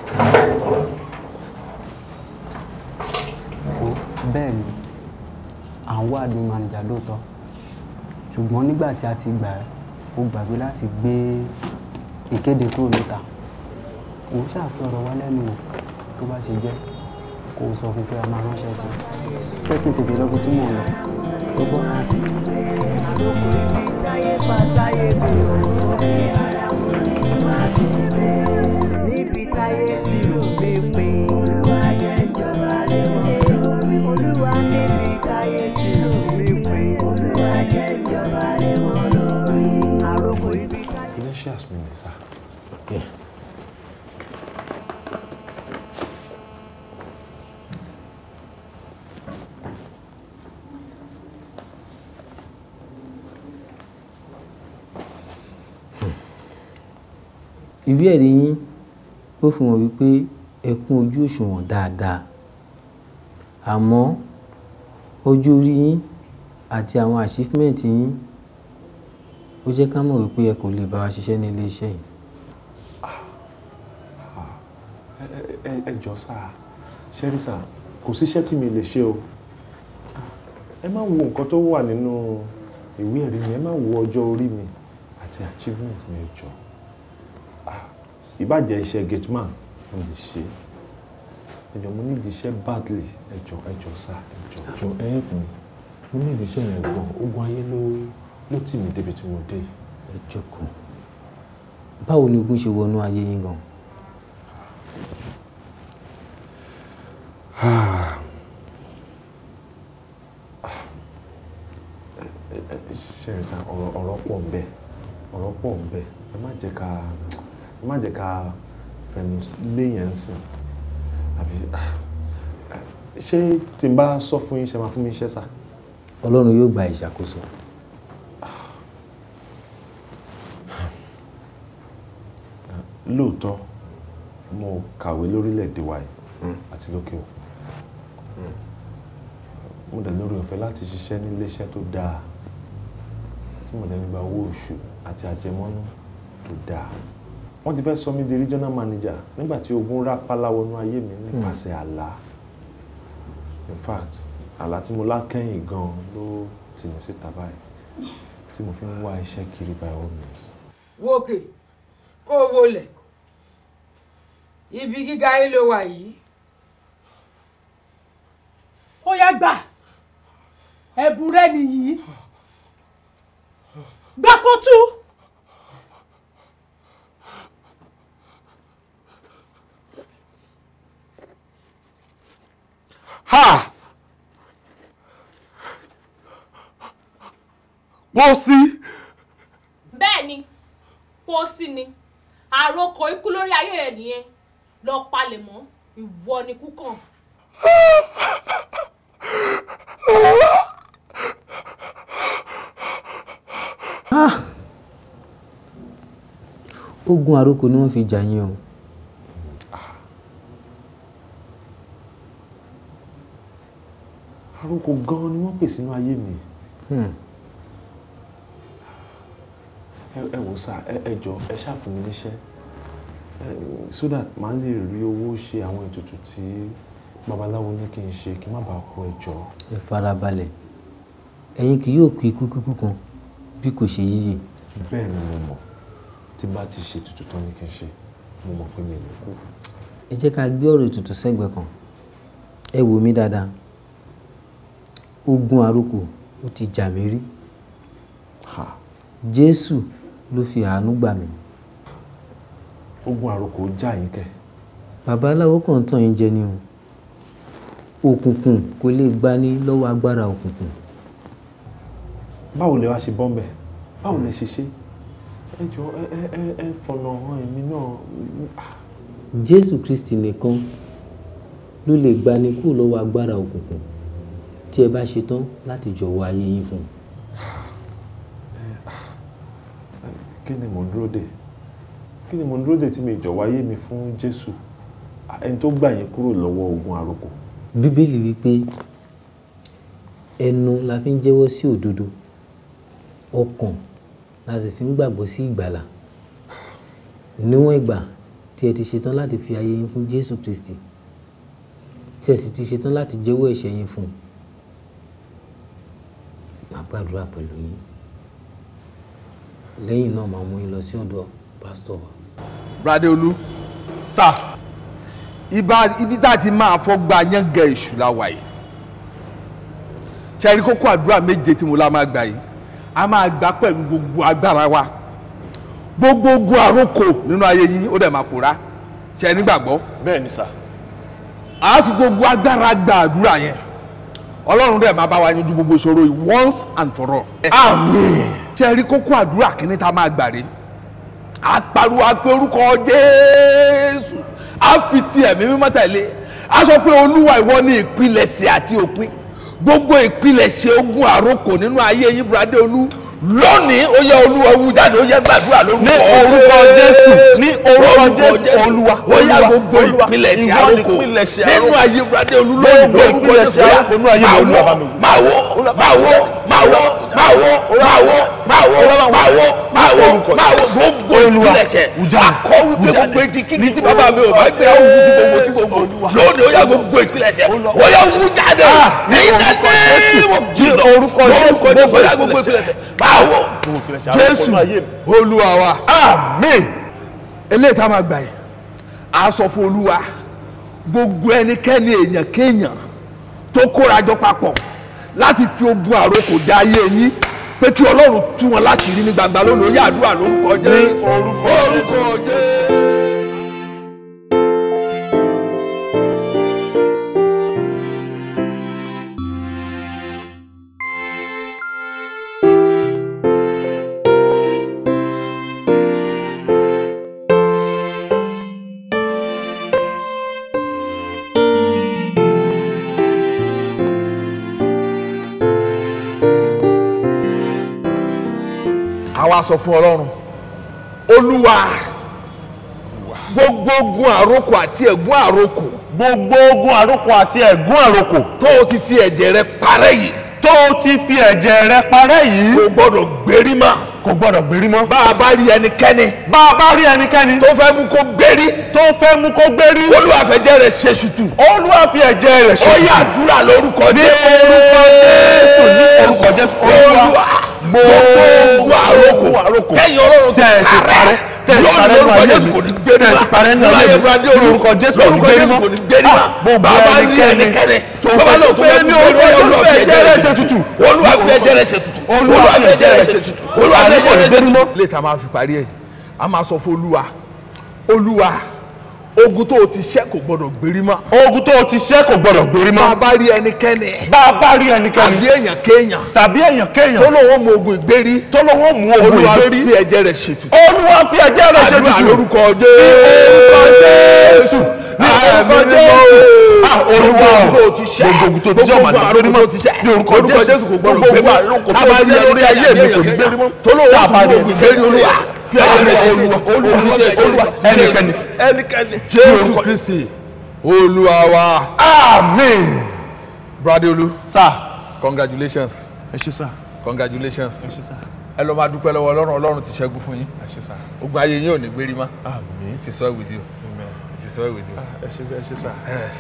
Wo, bẹ́ẹ̀ ni à ń wá admin manager lóòótọ́ ṣùgbọ́n nígbà tí a ti gbà ẹ́ ó gbàgbé láti gbé ìkéde kúrò níta òun ṣàfihàn ọ̀rọ̀ wa lẹ́nu wò tó bá ṣe jẹ́ kó o sọ fún pé a máa ránṣẹ́ sí i pé kí n tètè lọ bí tí mò ń lọ tó gbọ́. táyé pa sáyé mi ò sí ara wọn ní máa fi bẹ́ẹ̀. níbi táyé ti rò mí pin. olúwa jẹ́ ìjọba lé wọn lórí. olúwa níbi táyé ti rò mí pin. olúwa jẹ́ ìjọba lé wọn lórí. àròkọ ibi táyé. credentials mi ni sá. Okay. ìwé ẹ̀rí yín ó fi hàn wípé ẹ kún ojú òṣùwọ̀n dáadáa àmọ́ ọjọ́ orí yín àti àwọn achievement yín ó jẹ́ ká mọ̀ wípé ẹ kò lè bá wa ṣiṣẹ́ ní ilé iṣẹ́ yìí. ẹ ẹ- ẹ jọ sá ṣẹ́rí sá kò síṣẹ́ tí mi lè ṣe o ẹ má wo nǹkan tó wà nínú ìwé ẹ̀rí mi ẹ má wo ọjọ́ orí mi àti achievement mi ẹ jọ Ah, ìbàjẹ́ iṣẹ́ gateman mo lè ṣe ẹ jọ mo nídìí iṣẹ́ badly ẹ jọ ẹ jọ sá ẹ jọ jọ ẹ help me mo nídìí iṣẹ́ yẹn gan ogun ayé ló ló tì mí débi tí mo dé yìí. ẹ jókòó báwo ni ogun ṣe wọnú ayé yín gan. Ah. ṣẹ́rin sá ọ̀rọ̀ ọ̀rọ̀ pọ̀ ń bẹ ọ̀rọ̀ pọ̀ ń bẹ ẹ má jẹ́ ká ẹ má jẹ́ ká fẹnu léyìn sìn àbí ah, ṣé tí n bá sọ fún yín ṣe máa fún mi iṣẹ́ sá. ọlọ́run yóò gba ìṣàkóso. lóòótọ́ mo kàwé lórílẹ̀‐èdè wa yìí àti lókè o mo dẹ̀ lórí ọ̀fẹ́ láti ṣiṣẹ́ ní iléeṣẹ́ tó dáa tí mo dẹ̀ ń gba owó oṣù àti àjẹmọ́nú tó dáa wọ́n ti fẹ́ sọ mí di regional manager nígbà tí ogun rápálá wọnú ayé mi nípasẹ̀ àlá in fact àlá tí mo lá kẹ́yìn gan ló tì mí síta báyìí tí mo fi ń wá iṣẹ́ kiri by all means. wókè kó o wọlẹ̀ ibi gíga yìí ló wà yìí ó yá gbà ẹ̀bùn rẹ nìyí gbàkótú. ha pósí bẹ́ẹ̀ ni pósí ni àròkọ ikú lórí ayé ẹ̀ nìyẹn lọ palẹ̀ mọ́ ìwọ ni kú kàn. Ah! ogun àrokò ni wọ́n fi jà yín o. àròkọ gan-an ni wọ́n pè sínú ayé mi. Hmm. ẹ ẹ wò sá ẹ ẹ jọ ẹ ṣáà fún mi níṣẹ́ ẹ, so that màá lè rí owó ṣe àwọn ètùtù tí babaláwo ní kí n ṣe kí n má bàa kú ẹ jọ. ẹ farabalẹ̀ ẹ̀yin kì yóò kú ikú kíkú kan bí kò ṣe yíyè. bẹ́ẹ̀ ni mo mọ̀ tí bá ti ṣe ètùtù tán ní kí n ṣe mo mọ̀ pé mi ò ní kú. ẹ jẹ́ ká gbé ọ̀rọ̀ ètùtù sẹ́gbẹ̀ẹ́ kan ẹ wò mí dáadáa ogun àrokò ó ti jà mí rí jésù ló fi àánú gbà mí. ogun àrokò já yín kẹ. babaláwo kàn ń tàn yín jẹ ni o òkùnkùn kò lè gbani lọ́wọ́ agbára òkùnkùn. báwo lè wá ṣe bọ́m̀bẹ̀ báwo lè ṣe ṣe ẹ jọ ẹ ẹ ẹ ẹ fọ̀nà hàn èmi náà jésù kristi nìkan ló lè gbani kúrò lọ́wọ́ agbára òkùnkùn tí ẹ bá ṣetán láti jọ̀wọ́ ayé yín fún un. kí ni mò ń dúró dè kí ni mò ń dúró dè tí mi jọ̀wọ́ ayé mi fún jésù ẹni tó gbà yín kúrò lọ́wọ́ ogun àròkọ. bíbélì wípé ẹnu la fi ń jẹ́wọ́ sí òdodo ọkàn la sì fi ń gbàgbọ́ sí ìgbàlà níwọ̀n ìgbà tí ẹ ti ṣetán láti fi ayé yín fún jésù kristi tí ẹ sì ti ṣetán láti jẹ́wọ́ ẹ̀ṣẹ̀ yín fún un màá gbàdúrà pẹ̀lú yín lẹ́yìn náà màá mú yín lọ sí ọ̀dọ̀ pásítọ̀ wa. Bradéolú sá ibà ibi tá a ti máa fọgbà yángẹ èṣù la wà yìí ṣe rí kókó àdúrà méje tí mo la máa gbà yìí a máa gbà pẹ̀lú gbogbo agbára wa gbogbo ogun àròkò nínú ayé yín ó dẹ̀ máa pòórá ṣe nígbàgbọ́. bẹ́ẹ̀ ni sà. a fi gbogbo agbára gba àdúrà yẹn ọlọ́run dẹ̀ máa bá wa yanjú gbogbo ìṣòro yìí once and for all. àmín. ṣe rí kókó àdúrà kìíní tá a máa gbà rí a pariwo a pe orúkọ jésù a fi ti ẹ̀mí mímọ́ tẹ̀lé a sọ pé olúwa ìwọ ni ìpilẹ̀ṣẹ̀ àti òpin gbogbo ìpilẹ̀ṣẹ̀ ogun àròkò nínú ayé yín Bradéolú lónìí ó yẹ olúwa wú jáde ó yẹ gbàdúrà lórúkọ ní orúkọ jésù ní orúkọ jésù olúwa ó yẹ gbogbo ìpilẹ̀ṣẹ̀ àròkò nínú ayé Bradéolú lónìí lórúkọ jésù ó yẹ máa wọ máa wọ máa wọ máa wọ máa wọ máa wọ máa wọ máa wọ máa wọ máa wọ gbogbo ìpilẹ̀ṣẹ̀ akọ wípé gbogbo etí kí ni tí bàbá mi ò bá gbé àwọn ojú tí gbogbo tí gbogbo lónìí ó yẹ gbogbo ìpilẹ̀ṣẹ̀ ó yẹ wú jáde ní ìdájọ́ orúkọ jésù ó yẹ gbogbo ìpilẹ̀ṣẹ̀ máa wọ jésù olúwa wa àmín eléyìí tá a máa gbà yìí a sọ fún olúwa gbogbo ẹnikẹ́ni èèyàn kéèyàn tó kórajọ papọ̀ láti fi ogun àrokò dá ayé yín pé kí ọlọ́run tú wọn láṣìírí ní gbangba lónìí ó yá àdúrà lórúkọ jésù orúkọ jésù. àwa sọ fún ọlọ́run olúwa gbogbo ogun àrokò àti ẹ̀gún àrokò. gbogbo ogun àrokò àti ẹ̀gún àrokò. tó o ti fi ẹ̀jẹ̀ rẹ parẹ́ yìí. tó o ti fi ẹ̀jẹ̀ rẹ parẹ́ yìí. kò gbọ́dọ̀ gbérí mọ́. kò gbọ́dọ̀ gbérí mọ́. bá a bá rí ẹnikẹ́ni. bá a bá rí ẹnikẹ́ni. tó fẹ́ mú kó gbérí. tó fẹ́ mú kó gbérí. olúwa fẹ̀jẹ̀ rẹ̀ ṣe ṣùtù. olúwa fi ẹ̀jẹ̀ rẹ̀ ṣe ó ṣùtù. yá àdúrà lórúkọ ní jésù. orúkọ jésù ní orúkọ jésù olúwa gbogbo àrokò kẹ́yìn ọlọ́run tẹ̀ ẹ̀ ti parẹ́ tẹ̀ ẹ̀ ti parẹ́ nínú ayé mi tẹ̀ ẹ̀ ti parẹ́ nínú ayé mi ní orúkọ jésù kò ní gbérí mọ́ gbogbo ẹnikẹ́ni tó fẹ́ lọ pé ní orúkọ jésù fi ẹ̀jẹ̀ rẹ̀ ṣe tutù olúwa fi ẹ̀jẹ̀ rẹ̀ ṣe tutù olúwa fi ẹ̀jẹ̀ rẹ̀ ṣe tutù olúwa fi ẹ̀jẹ̀ rẹ̀ ṣe tutù. lè ta máa fi parí ẹ̀ a máa sọ fún olúwa olúwa ogun tó o ti ṣẹ́ kò gbọdọ̀ gbérí mọ́. ogun tó o ti ṣẹ́ kò gbọdọ̀ gbérí mọ́. bá a bá rí ẹnikẹ́ni. bá a bá rí ẹnikẹ́ni. tàbí èèyàn kéèyàn. tàbí èèyàn kéèyàn. tó lóun mú ogun ìgbérí. tó lóun mú ogun ìgbérí. olúwa fi ẹ̀jẹ̀ rẹ̀ ṣètùtù. olúwa fi ẹ̀jẹ̀ rẹ̀ ṣètùtù. àdúrà lórúkọ jésù. ní orúkọ jésù. olúwa gbogbo ogun tó ti ṣẹ́. gbogbo ogun tó ti ṣẹ́ ọmọ àdúgbò ní ní orúkọ jésù kò gbọdọ̀ gbérí mọ́. gbogbo ogun tó ti ṣẹ́ lórí ayé mi kò ní gbérí mọ́. tó lóun mú ogun ìgbérí olúwa fi ẹ̀jẹ̀ rẹ̀ ṣètùtù. olúwa ẹnikẹ́ni ẹnikẹ́ni jésù kristi olúwa wa àmín. Bradéolú. sir. congratulations. ẹ ṣé sir. congratulations. ẹ ṣé sir. ẹ lọ máa dúpẹ́ lọ́wọ́ ọlọ́run ọlọ́run ti ṣẹ́gun fún yín. ẹ ṣé sir. ogun ayé yín ò ní gbérí mọ́. àmín. it is well with you. amen. it is well with you. ẹ ṣé ẹ ṣé sir. Yes.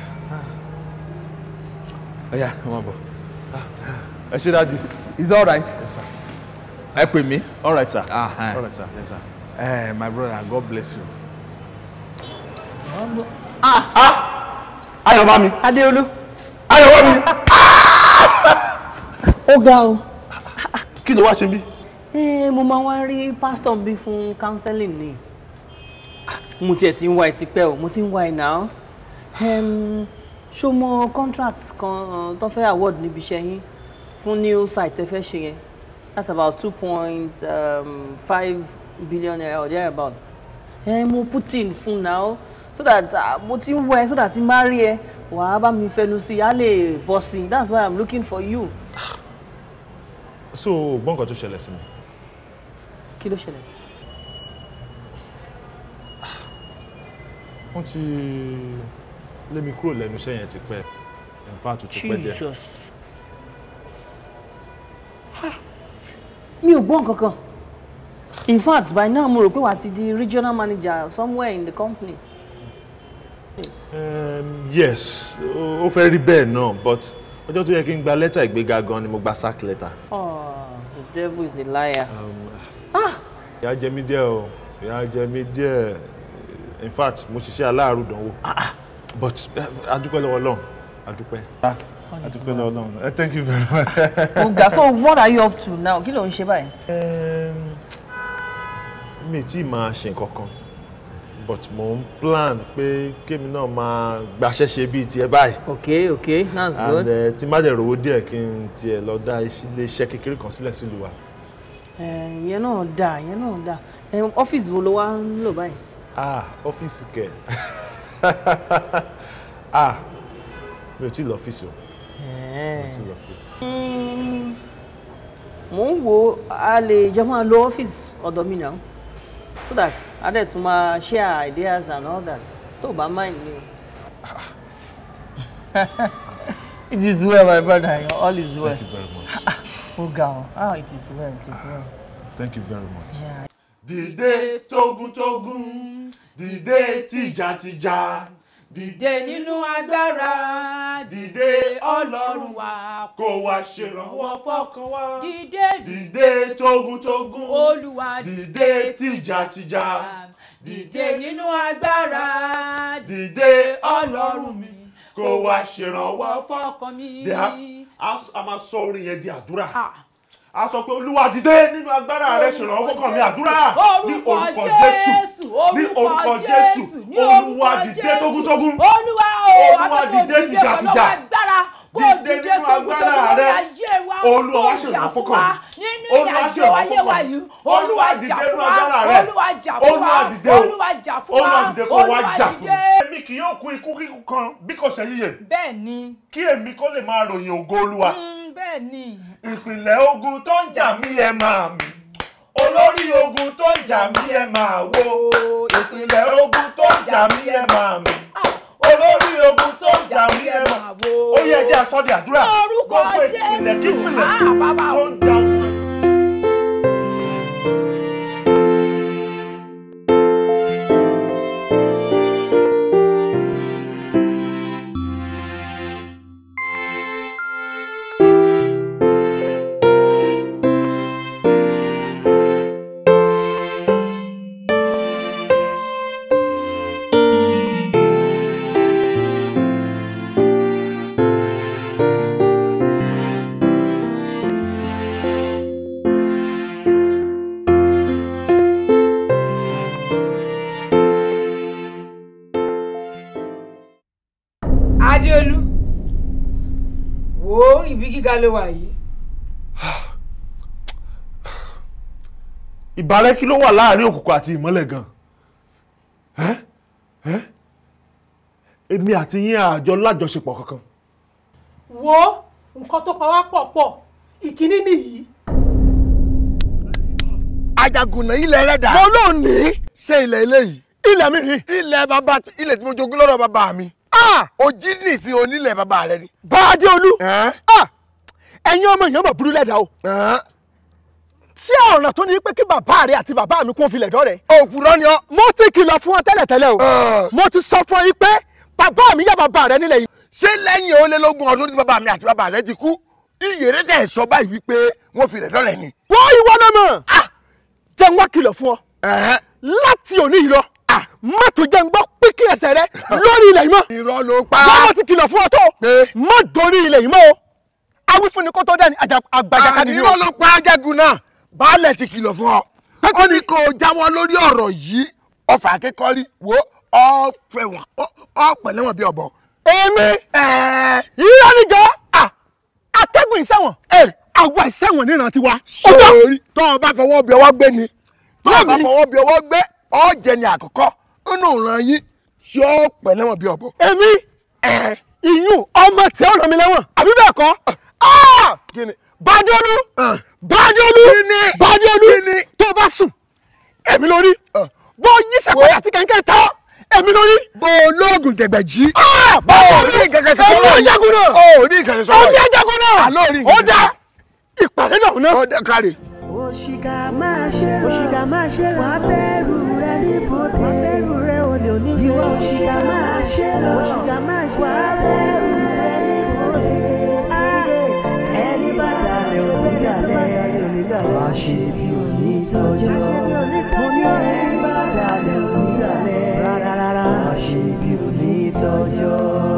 ọ̀ya ẹ máa bọ̀. ẹ ṣé dáàdi. is that all right. ẹ pè mí. all right sir. Ah, ah. all right sir. yes sir. Eh, my brother God bless you. ayọ̀ bá mi. Adéolú. ayọ̀ bá mi. ó ga o. kí ló wá ṣe bí. Eh, mo máa wá rí pásítọ̀ bí fún counseling ni mo tiẹ̀ ti ń wá ẹ tipẹ́ o mo ti ń wá ẹ náà Em, ṣó mọ contract kan tó fẹ́ award níbi iṣẹ́ yín fún new site tẹ́ fẹ́ ṣe yẹn that's about two point five billion naira or there about ẹ mo put in fún now so that uh, mo ti ń wẹ so that tí n bá rí ẹ wàá bá mi fẹnu sí i á lè bọ́ sí i that's why i'm looking for you. so gbọ́n nǹkan tó ṣẹlẹ̀ sí mi. kí ló ṣẹlẹ̀. wọ́n ti lé mi kúrò lẹ́nu iṣẹ́ yẹn ti pẹ́ in fact ó ti pẹ́ díẹ̀. jesus mi ò gbọ́ nǹkan kan in fact by now mo rò pé wàá ti di regional manager somewhere in the company. Um, yes ó ó fẹ́ rí bẹ́ẹ̀ náà but ọjọ́ tó yẹ kí n gba lẹ́tà ìgbéga gan ni mo gba sack letter. oh the devil is a liar. ìyà jẹ mí díẹ̀ o ìyà jẹ mí díẹ̀ in fact mo ṣiṣẹ́ aláàrú dánwò but eh, adúpẹ́ lọ́wọ́ Ọlọ́run adúpẹ́ adúpẹ́ lọ́wọ́ Ọlọ́run Eh, thank you very much. oga so what are you up to now kí ló ń ṣe báyìí. mi ì tí ì máa ṣe nǹkan kan but mo ń plan pé kémi náà máa gbaṣẹ́ ṣe bíi tiẹ̀ báyìí. okay okay that's good. and uh, tí má dẹ̀ rówó díẹ̀ kí n tiẹ̀ lọ dá ilé iṣẹ́ kékeré kan sílẹ̀ sílùú wa. Eh, ìyẹn náà dáa ìyẹn náà dáa Eh, ọ́fíìsì wo ló wá ń lò báyìí. ah ọ́fíìsì kẹ̀ ah mi ò tí ì lọ ọ́fíìsì o mi ò tí ì lọ ọ́fíìsì. Mm, mò ń wo a lè jọ máa lo ọ́fíìsì ọ̀dọ̀ mi náà so that a dẹ̀ tún máa share ideas and all that tó o bá mind ni o. it is well my brother all is well. thank you very much ó ga ọ ah it is well it is well. thank you very much. Yeah. dìde tógúntógún dìde tìjàtìjà dìde nínú agbára dìde ọlọ́run wa kó wá ṣèrànwọ́ fọ́kàn wa dìde dìde tógúntógún olúwa dìde tìjàtìjà dìde nínú agbára dìde ọlọ́run mi kó wá ṣèrànwọ́ fọ́kàn mi. Dè á- a a máa sọ orin yẹn di àdúrà a sọ pé olúwa dìde nínú agbára rẹ ṣèrànwọ́ fọ́kàn mi àdúrà ní orúkọ jésù ní orúkọ jésù olúwa dìde tógúntógún olúwa o olúwa dìde tìjàtìjà dìde nínú agbára rẹ olúwa wá ṣèrànwọ́ fọ́kàn mi olúwa ṣèrànwọ́ fọ́kàn mi olúwa dìde nínú agbára rẹ olúwa dìde o olúwa dìde kó wá jà fún mi. èmi kì yóò kú ikú kíkú kan bí kò ṣe yíyẹ bẹ́ẹ̀ ni kí èmi kó lè máa ròyìn ògo olúwa mm, bẹ́ẹ̀ ni ìpìlẹ̀ ogun tó ń jà mí ẹ máa mì olórí ogun tó ń jà mí ẹ máa wó ìpìlẹ̀ ogun tó ń jà mí ẹ máa mì olórí ogun tó ń jà mí ẹ máa wó ó yẹ jẹ́ àsọdí àdúrà Orúkọ gbogbo ìpìlẹ̀ Jésù. kípìlẹ̀ Ah, bàbá o. tó ń jà mí. adéolú wo ibi gíga ló wà yìí ìbárẹ́ kí ló wà láàrin òkùnkùn àti ìmọ́lẹ̀ gan Ẹ́? Ẹ́? èmi àti yín àjọ lájọṣepọ̀ kankan wo nǹkan tó pa wá pọ̀ pọ̀ ìkíní nìyí. àjàgùnà ilẹ̀ rẹ̀ dà. mo lóun ní. ṣé ilẹ̀ eléyìí. ilẹ̀ mi rí. ilẹ̀ bàbá tí- ilẹ̀ tí mo jogún lọ́dọ̀ bàbá mi. o jí nìsín onílẹ̀ bàbá rẹ ni. báadé olú ẹ̀yin ọmọ èèyàn mọ̀ burú lẹ́dàá o ṣé ọ̀ràn tó ní pé kí bàbá rẹ àti bàbá mi kún filẹ̀ dọ́rẹ̀. òpùrọ́ ni ọ. mo ti kìlọ̀ fún ọ tẹ́lẹ̀tẹ́lẹ̀ o mo ti sọ fún ọ yìí pé bàbá mi yá bàbá rẹ nílẹ̀ yìí. ṣé lẹ́yìn ó lé lógún ọdún tí bàbá mi àti bàbá rẹ ti kú iyèrè tẹ̀ sọ báyìí wípé wọ́n filẹ̀ dọ́rẹ̀ ni. wọ́n ìwọ náà mọ̀ jẹ́ n wá kìlọ̀ fún ọ láti òní yìí lọ má tó jẹ́ n gbọ́ pínkì ẹsẹ̀ rẹ lórí ilẹ̀ yìí mọ́. irọ́ ló pa. wọ́n ti kìlọ̀ fún ọ tó má dorí ilẹ̀ yìí mọ́ o awífúnni kó tó dẹ́ni àgbàjàkadì ni o. irọ́ ló pa ajagun náà baálẹ̀ ti kìlọ̀ fún ọ. ó ní kó o jáwọ́ lórí ọ̀rọ̀ yìí ọfà akẹ́kọ̀ọ́rí wo ọ fẹ́ wọn ọ pẹ̀lẹ́ wọn bí ọ̀bọ. èmi irọ́ nìjọ́ atẹ́gùn ìṣẹ̀wọ̀n àwa ìṣẹ̀wọ̀n níran tiwa. sórí tó o bá fọwọ́ bí ọwọ́ gbé ni tó o bá fọwọ́ bí ọwọ́ gbé ọ̀jẹ̀ ni àkọ́kọ́ nínú ìran yín ṣé ó pẹ̀ lẹ́wọ̀n bí ọ̀bọ. èmi ìyún ọmọ tí ó ràn mí lẹ́wọ̀n àbí bẹ́ẹ̀ kọ́ bájọ́lú bájọ́lú bájọ́lú tó o bá sùn èmi lórí bó yí sẹ́kọ̀ọ́ àti kẹ̀kẹ́ tán èmi lórí. bó olóògùn jẹgbẹ jí. báwo ní ìkẹkẹ sọ èmi ajagun náà. ó ní ìkẹkẹ sọ èmi ajagun náà. àlọ́ rí ó dá ìpàdé náà náà. ó dá kárí. òṣìkà máa ṣe rọ òṣìkà máa ṣe rọ wàá bẹ̀rù rẹ níbodè wàá bẹ̀rù rẹ olè onígbè ìwọ òṣìkà máa ṣe rọ òṣìkà máa ṣe wàá bẹ̀rù rẹ níbodè ẹni bá dalẹ̀ onídàlẹ̀ onídàlẹ̀ wàá ṣe bí onítọ́jọ́ mo ní ẹni bá dalẹ̀ onídàlẹ̀ rárá wàá ṣe bí onítọ́jọ́.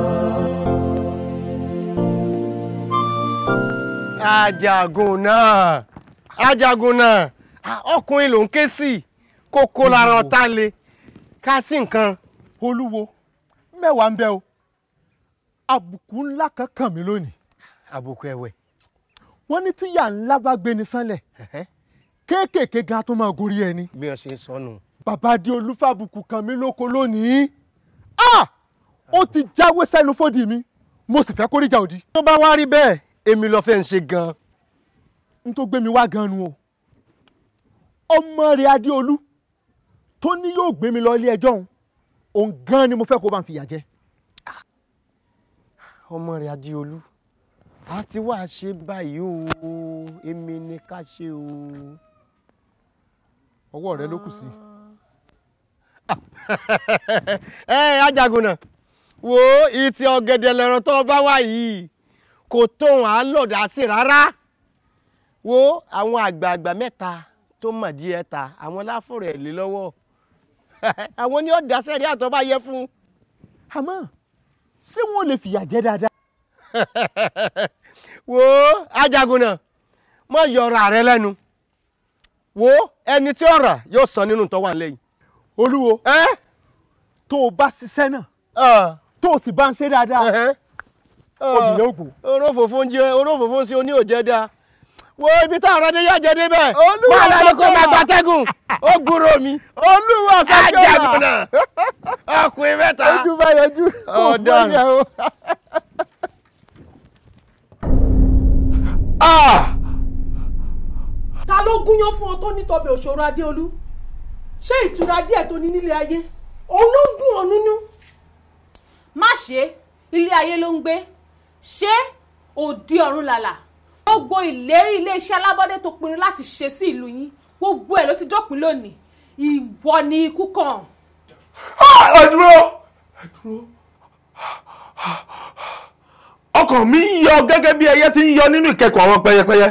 ajagun náà ajagun náà Ah, ọkùnrin ló ń ké sí kókó lára ọ̀tá le ká sí nǹkan olúwo mẹ́wàá ń bẹ o àbùkù ńlá kan kàn mí lónìí. àbùkù ẹ̀wẹ̀. wọ́n ní tíyà ńlá bá gbé ni sánlẹ̀ kéékèèké gan tó máa gorí ẹni. bí wọ́n ṣe ń sọnù. bàbá adé olúfàbùkù kàn mí lóko lónìí. Ah! ó ti jáwé sẹ́nu fódì mi mo sì fẹ́ kórìjà òdì. tó bá wá rí bẹ́ẹ̀ èmi lọ fẹ́ ń ṣe gan-an. n tó gbé mi wá gan-an nu o ọmọ rẹ̀ adéolú tó ní yóò gbé mi lọ ilé ẹjọ́ òun òun gan-an ni mo fẹ́ kó bá ń fìyà jẹ. ọmọ rẹ̀ adéolú a ti wá ṣe báyìí o èmi ni ká ṣe o. ọwọ́ rẹ ló kù sí. ẹ ajagun náà wo ìtì ọ̀gẹ̀dẹ̀ lẹ̀rọ tó bá wà yìí kò tóun à ń lọ̀dà sí rárá wo àwọn àgbààgbà mẹ́ta tó mọ̀ díẹ̀ ta àwọn láfọ̀rọ̀ ẹ̀ lé lọ́wọ́ àwọn ní ọ̀dà sẹ́rí àtọ́ bá yẹ fún. àmọ́ ṣé wọ́n lè fìyà jẹ dáadáa. wo ajagun náà mọ yọra rẹ lẹ́nu wo ẹni tí ó rà yóò san nínú tó wà lẹ́yìn. olúwo tó o bá ṣiṣẹ́ náà tó o sì bá ń ṣe dáadáa obìnrin ògùn. orófòfó ń jẹ orófòfó ń ṣe oní òjẹ dáa wo ibi tá ọ̀rọ̀ dé yá jẹ débẹ̀ Olúwa máa lọ kó sọ́kọ́lá. máa gbatẹ́gùn ó gbúrò mi. olúwa sọ́kọ́lá. ajagun náà ọkùnrin mẹ́ta ojú bá yọjú kò Ọ̀daràn. fọyà o. ta ló gúnyán fún ọ tó nítọbẹ òṣòro adéolú ṣé ìtura díẹ̀ tó ní nílé ayé òun ló ń dùn ọ nínú. má ṣe ilé ayé ló ń gbé ṣé òdi ọ̀run làlà gbogbo ìlérí iléeṣẹ́ alábọ́dé tó pinnu láti ṣe sí ìlú yín gbogbo ẹ̀ ló ti dópin lónìí ìwọ ni ikú kàn. ẹ dúró ẹ dúró ọkàn mi ń yọ gẹ́gẹ́ bí ẹyẹ ti ń yọ nínú ìkẹ́kùn àwọn pẹyẹpẹyẹ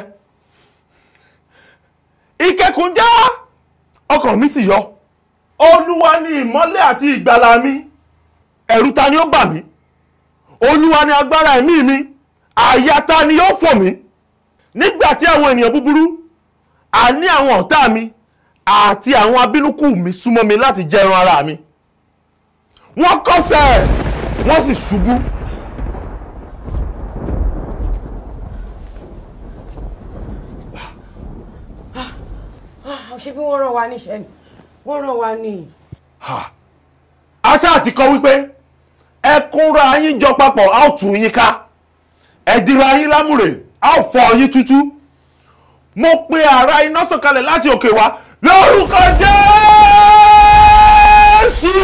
ìkẹ́kùn já ọkàn mi sì yọ olúwa ni ìmọ́lẹ̀ àti ìgbàlà mi ẹ̀rù ta ni ó bà mí olúwa ni agbára ẹ̀mí mi àyà ta ni ó fò mí nígbà tí àwọn ènìyàn búburú àní àwọn ọ̀tá mi àti àwọn abínúkù mi súnmọ́ mi láti jẹ ẹran ara mi wọ́n kọsẹ̀ wọ́n sì ṣubú ṣé bí wọ́n rán wa níṣẹ́ ni wọ́n rán wa ní. àṣà àti kọ wípé ẹ kóra yín jọ papọ̀ a ó tù yín ká ẹ dira yín lámùrè a ó fọ yín tútú mo pe àrá iná sọ̀kalẹ̀ láti òkè wá lórúkọ Jésù.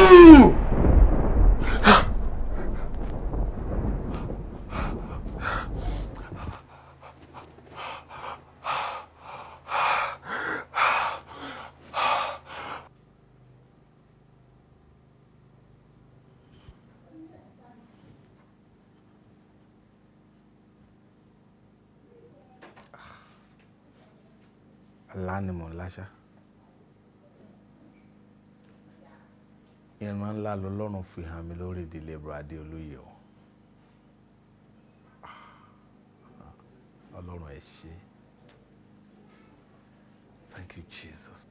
àlá ni mò ń láṣá ìran ńlá lọlọ́run fi hàn mí lórí ìdílé Bùrọ̀dé Olóyè o ọlọ́run ẹ ṣé thank you Jesus.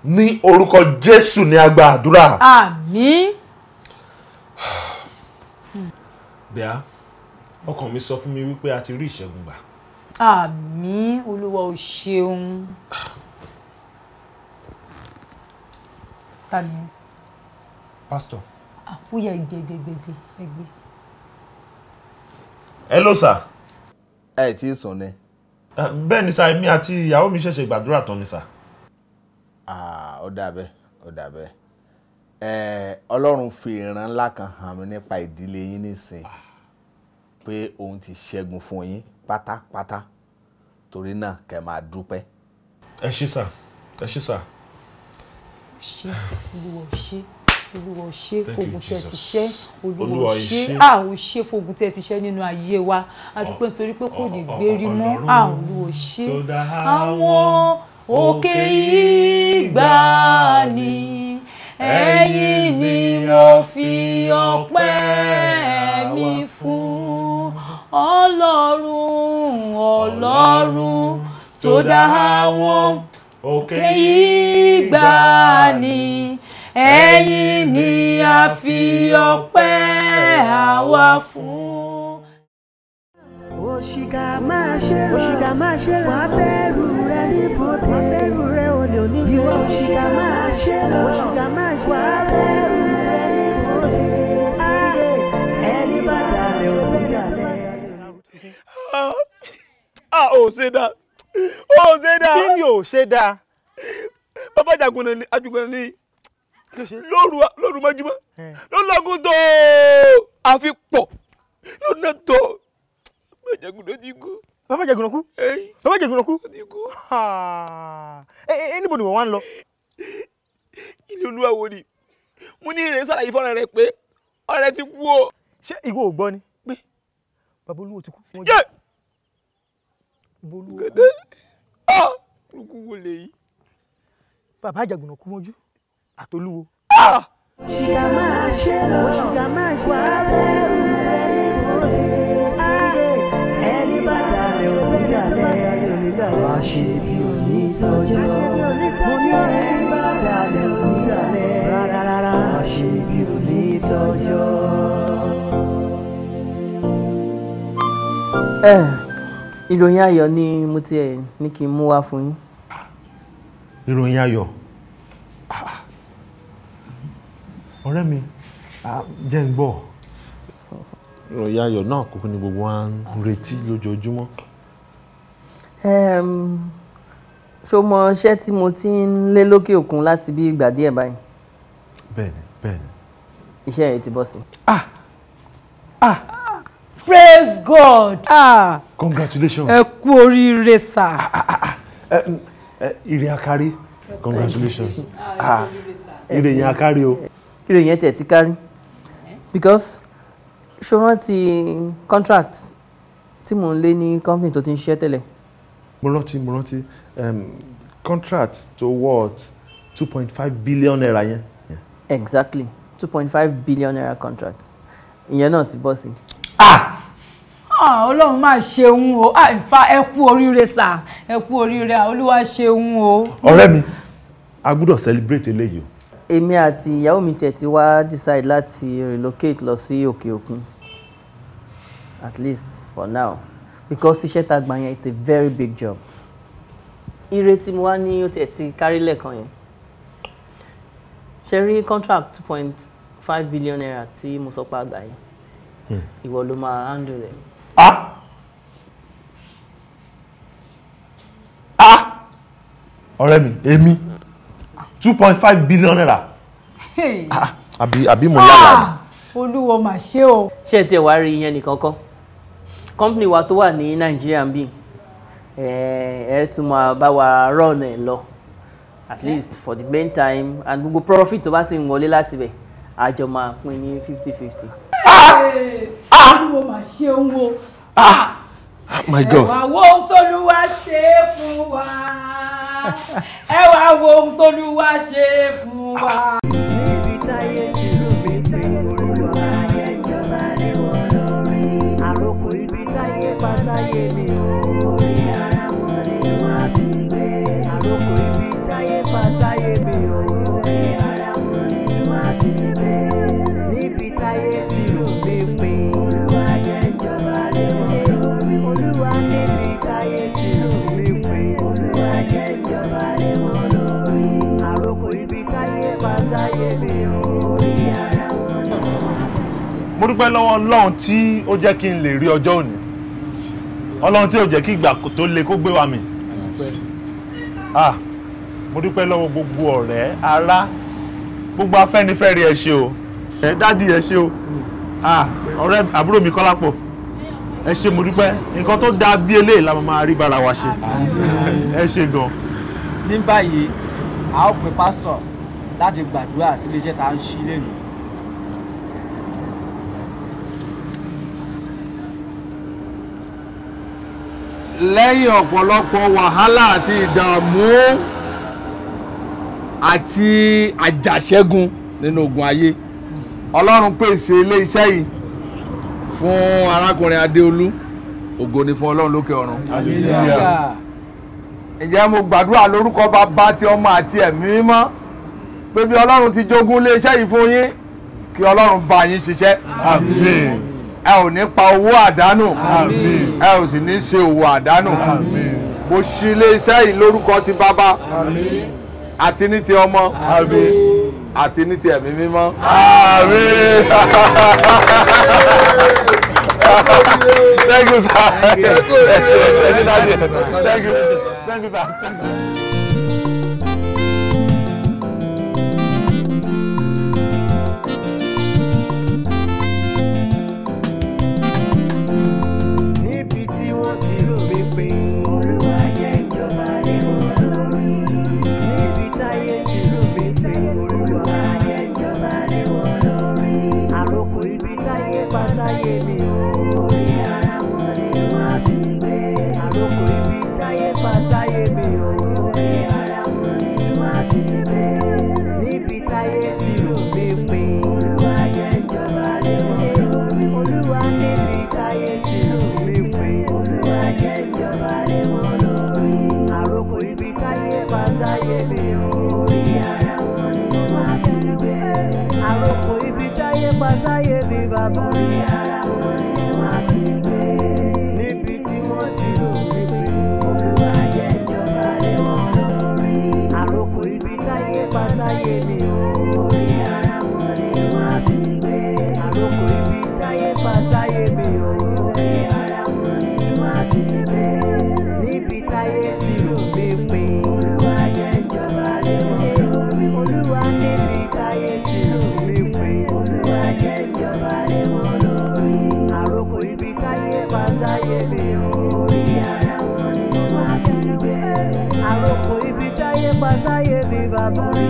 ní orúkọ jésù ní agba àdúrà. àmín. bẹ́ẹ̀ ọkàn mi sọ fún mi wípé a ti rí ìṣẹ́gun gbà. àmín olúwa ò ṣeun. ta ni ẹ? pásítọ̀. Ah, ó yẹ ẹgbẹ ẹgbẹ ẹgbẹ ẹgbẹ ẹgbẹ. hello sir. ẹ tí ì sùn ni. bẹ́ẹ̀ ni sá èmi àti ìyàwó mi ṣẹ̀ṣẹ̀ gbàdúrà tán ni sá. Ah, ó dà bẹ́ẹ̀ ó dà bẹ́ẹ̀ ẹ ọlọ́run fi ìran ńlá kan hàn mí nípa ìdílé yín nísìn pé òun ti ṣẹ́gun fún yín pátápátá torí náà kẹ́ máa dúpẹ́. ẹ ṣé sà ẹ ṣé sà. ṣe olúwa ò ṣe olúwa ò ṣe Thank you, fogun tí ẹ ti Jesus. ṣe olúwa Olúwa ò ò ṣe ṣe. à ò ṣe fogun tí ẹ ti ṣe nínú ayé wa a dúpẹ́ nítorí pé kò ní gbérí mọ́ à olúwa ò ṣe tó dá àwọn òkè ìgbàanì ẹ̀yin ni mo fi ọpẹ́ mi fún ọlọ́run ọlọ́run tó dá àwọn òkè ìgbàanì ẹ̀yin ni a fi ọpẹ́ àwa fún. òṣìkà máa ṣe rọ òṣìkà máa ṣe rọ wàá bẹ̀rù rẹ níbodè wàá bẹ̀rù rẹ olè oníjẹ ìwọ òṣìkà máa ṣe rọ òṣìkà máa ṣe wàá bẹ̀rù rẹ níbodè ẹni bá dalẹ̀ òbí dalẹ̀. a ò ṣe dá ò ṣe dá kí ni ò ṣe dá bàbá jagunna ni ajugunna ni lóru lóru mọ́júmọ́ ló lọ́gùn tó àfi pọ̀ lọ́nà tó bàbá jagunna ti kú. bàbá jagunna kú bàbá jagunna kú. ti kú. ẹ ẹ níbo ni wọ́n wá ń lọ. ilé olúwa wo ni mo ní ìrìn sàlàyé fọ́nrán rẹ pé ọ̀rẹ́ ti kú o. ṣé ìwọ ò gbọ́ ni pé bàbá olúwo ti kú. yé bàbá olúwo. gẹ́gẹ́ ah olùkú wo lè yí. bàbá àjàgùnà kú mọ́jú àtolúwo. òṣìkà máa ṣe rọ òṣìkà máa ṣe wàá bẹ̀rù rẹ níbodè ẹni bá dalẹ̀ òbí dalẹ̀ wàá ṣe bí òní tọ́jọ́ mo ní ẹni bá dalẹ̀ òbí dalẹ̀ rárá wàá ṣe bí òní tọ́jọ́. ẹ ìròyìn ayọ̀ ni mo ti ẹ̀ ní kí n mú wá fún yín. ìròyìn ayọ̀ Ah. ọ̀rẹ́ mi ah, jẹ́ ń gbọ́ ìròyìn ayọ̀ náà kúkú ni gbogbo wa ń retí lójoojúmọ́. Em, ṣó mọ iṣẹ́ tí mo ti ń lé lókè òkun láti bí ìgbà díẹ̀ báyìí bẹ́ẹ̀ni bẹ́ẹ̀ni. iṣẹ́ yẹn ti bọ́ sí. praise god ah congratulations. ẹ kú oríire sà. ire akari congratulations ah ire yẹn akari o. ire yẹn tẹ̀ ti kárí because ṣó rántí contract tí mò ń lé ní company tó ti ń ṣiṣẹ́ tẹ́lẹ̀ mo rántí mo rántí um, contract to worth two point five billion naira yẹn. exactly two point five billion naira contract ìyẹn náà ti bọ́ sí. Ah, ọlọ́run máa ṣeun o Ah, in fact, ẹ kú oríire sà ẹ kú oríire ah, olúwa ṣeun o. ọ̀rẹ́ mi a gbọ́dọ̀ celebrate eléyìí o. èmi àti ìyàwó mi tiẹ̀ ti wá decide láti relocate lọ sí òkè òkun at least for now because iṣẹ́ tá a gbà yẹn it's a very big job ire tí mo wá ní ó tiẹ̀ ti kárí lẹ́ẹ̀kan yẹn ṣe rí contract two point five billion naira tí mo sọ pé àgbà yẹn ìwọ ló máa handle rẹ̀. ọ̀rẹ́ mi èmi two point five billion naira Hey. àbí àbí mo yára ni. Ah, olúwa mà ṣe o. ṣé ẹ tiẹ̀ wá rí ìyẹn nìkan kọ́ company wa tó wà ní nàìjíríà ń bì ẹ ẹ tún máa bá wa run ẹ lọ at least for the main time and gbogbo profit tó bá sì ń wọlé láti bẹ̀ àjọ máa pín ní fifty fifty. olúwa mà ṣeun o. my ẹ god wá wo ohun tóluwá ṣe fún wa ẹ wá wo ohun tóluwá ṣe fún wa. níbi táyé ti rú mi pé olúwa ayé ìjọba lé wọn lórí. àròkò ibi táyé pa sáyé mi o. orí ara wọn ni wọ́n á fi gbé. àròkò ibi táyé pa sáyé mi mo dúpẹ́ lọ́wọ́ ọlọ́run tí ó jẹ́ kí n lè rí ọjọ́ òní ọlọ́run tí ò jẹ́ kí ìgbà tó le kó gbé wa mì ah mo dúpẹ́ lọ́wọ́ gbogbo ọ̀rẹ́ ará gbogbo afẹ́nifẹ́re ẹ ṣé o ẹ dádì ẹ ṣé o ah ọ̀rẹ́ àbúrò mi Kọ́lápọ̀ ẹ ṣé mo dúpẹ́ nǹkan tó dáa bí eléyìí la máa rí bára wa ṣe ẹ ṣé gan. ní báyìí a ó pe pásítọ̀ láti gbàdúrà sí iléeṣẹ́ tá à ń ṣí lẹ́nu. lẹ́yìn ọ̀pọ̀lọpọ̀ wàhálà àti ìdààmú àti àjàṣẹ́gun nínú ogun ayé ọlọ́run pèsè ilé iṣẹ́ yìí fún arákùnrin adéolú ògo ni fún ọlọ́run lókè ọ̀run. ǹjẹ́ mo gbàdúrà lórúkọ bàbá ti ọmọ àti ẹ̀mí mímọ́ pé bí ọlọ́run ti jogún ilé iṣẹ́ yìí fún yín kí ọlọ́run bá yín ṣiṣẹ́. àmín ẹ ò ní pa owó àdánù ẹ ò sì ní ṣe òwò àdánù mo ṣí iléeṣẹ́ yìí lórúkọ ti bàbá àti ní ti ọmọ àti ní ti ẹ̀mí mímọ́. Thank you, sir. Thank you. Thank you. Thank you, Thank you, sir. Thank you. níbi tí wọ́n ti rò mí pé olúwa jẹ́ ìjọba lé wọn lórí. níbi táyé ti rò mí pé olúwa jẹ́ ìjọba lé wọn lórí. àròkò ibi táyé pa sáyé mi ò orí ara wọn ni wọ́n á fi gbé. àròkò ibi táyé pa sáyé mi ò orí ara wọn ni wọ́n á fi gbé. níbi táyé ti rò mí pé olúwa jẹ́ ìjọba lé wọn lórí. olúwa níbi táyé ti rò mí pé olúwa jẹ́ ìjọba lé wọn lórí. àròkò ibi táyé pa sáyé mi ò orí ara wọn ni wọ́n á fi gbé. àròkò ibi táyé pa sáyé mi bàbá orí ara wọn ni wọ́n á fi gbé. níbi tí wọ́n ti rò mí pé olúwa jẹ́ ìjọba lé wọn lórí. àròkò ibi táyé pa sáyé mi ò orí ara wọn ni wọ́n á fi gbé. àròkò ibi táyé pa sáyé mi ò orí ara wọn ni wọ́n á fi gbé. níbi táyé ti rò mí pé olúwa jẹ́ ìjọba lé wọn lórí. olúwa níbi táyé ti rò mí pé olúwa jẹ́ ìjọba lé wọn lórí. àròkò ibi táyé pa sáyé mi ò orí ara wọn ni wọ́n á fi gbé. àròkò ibi táyé pa sáyé mi bàbá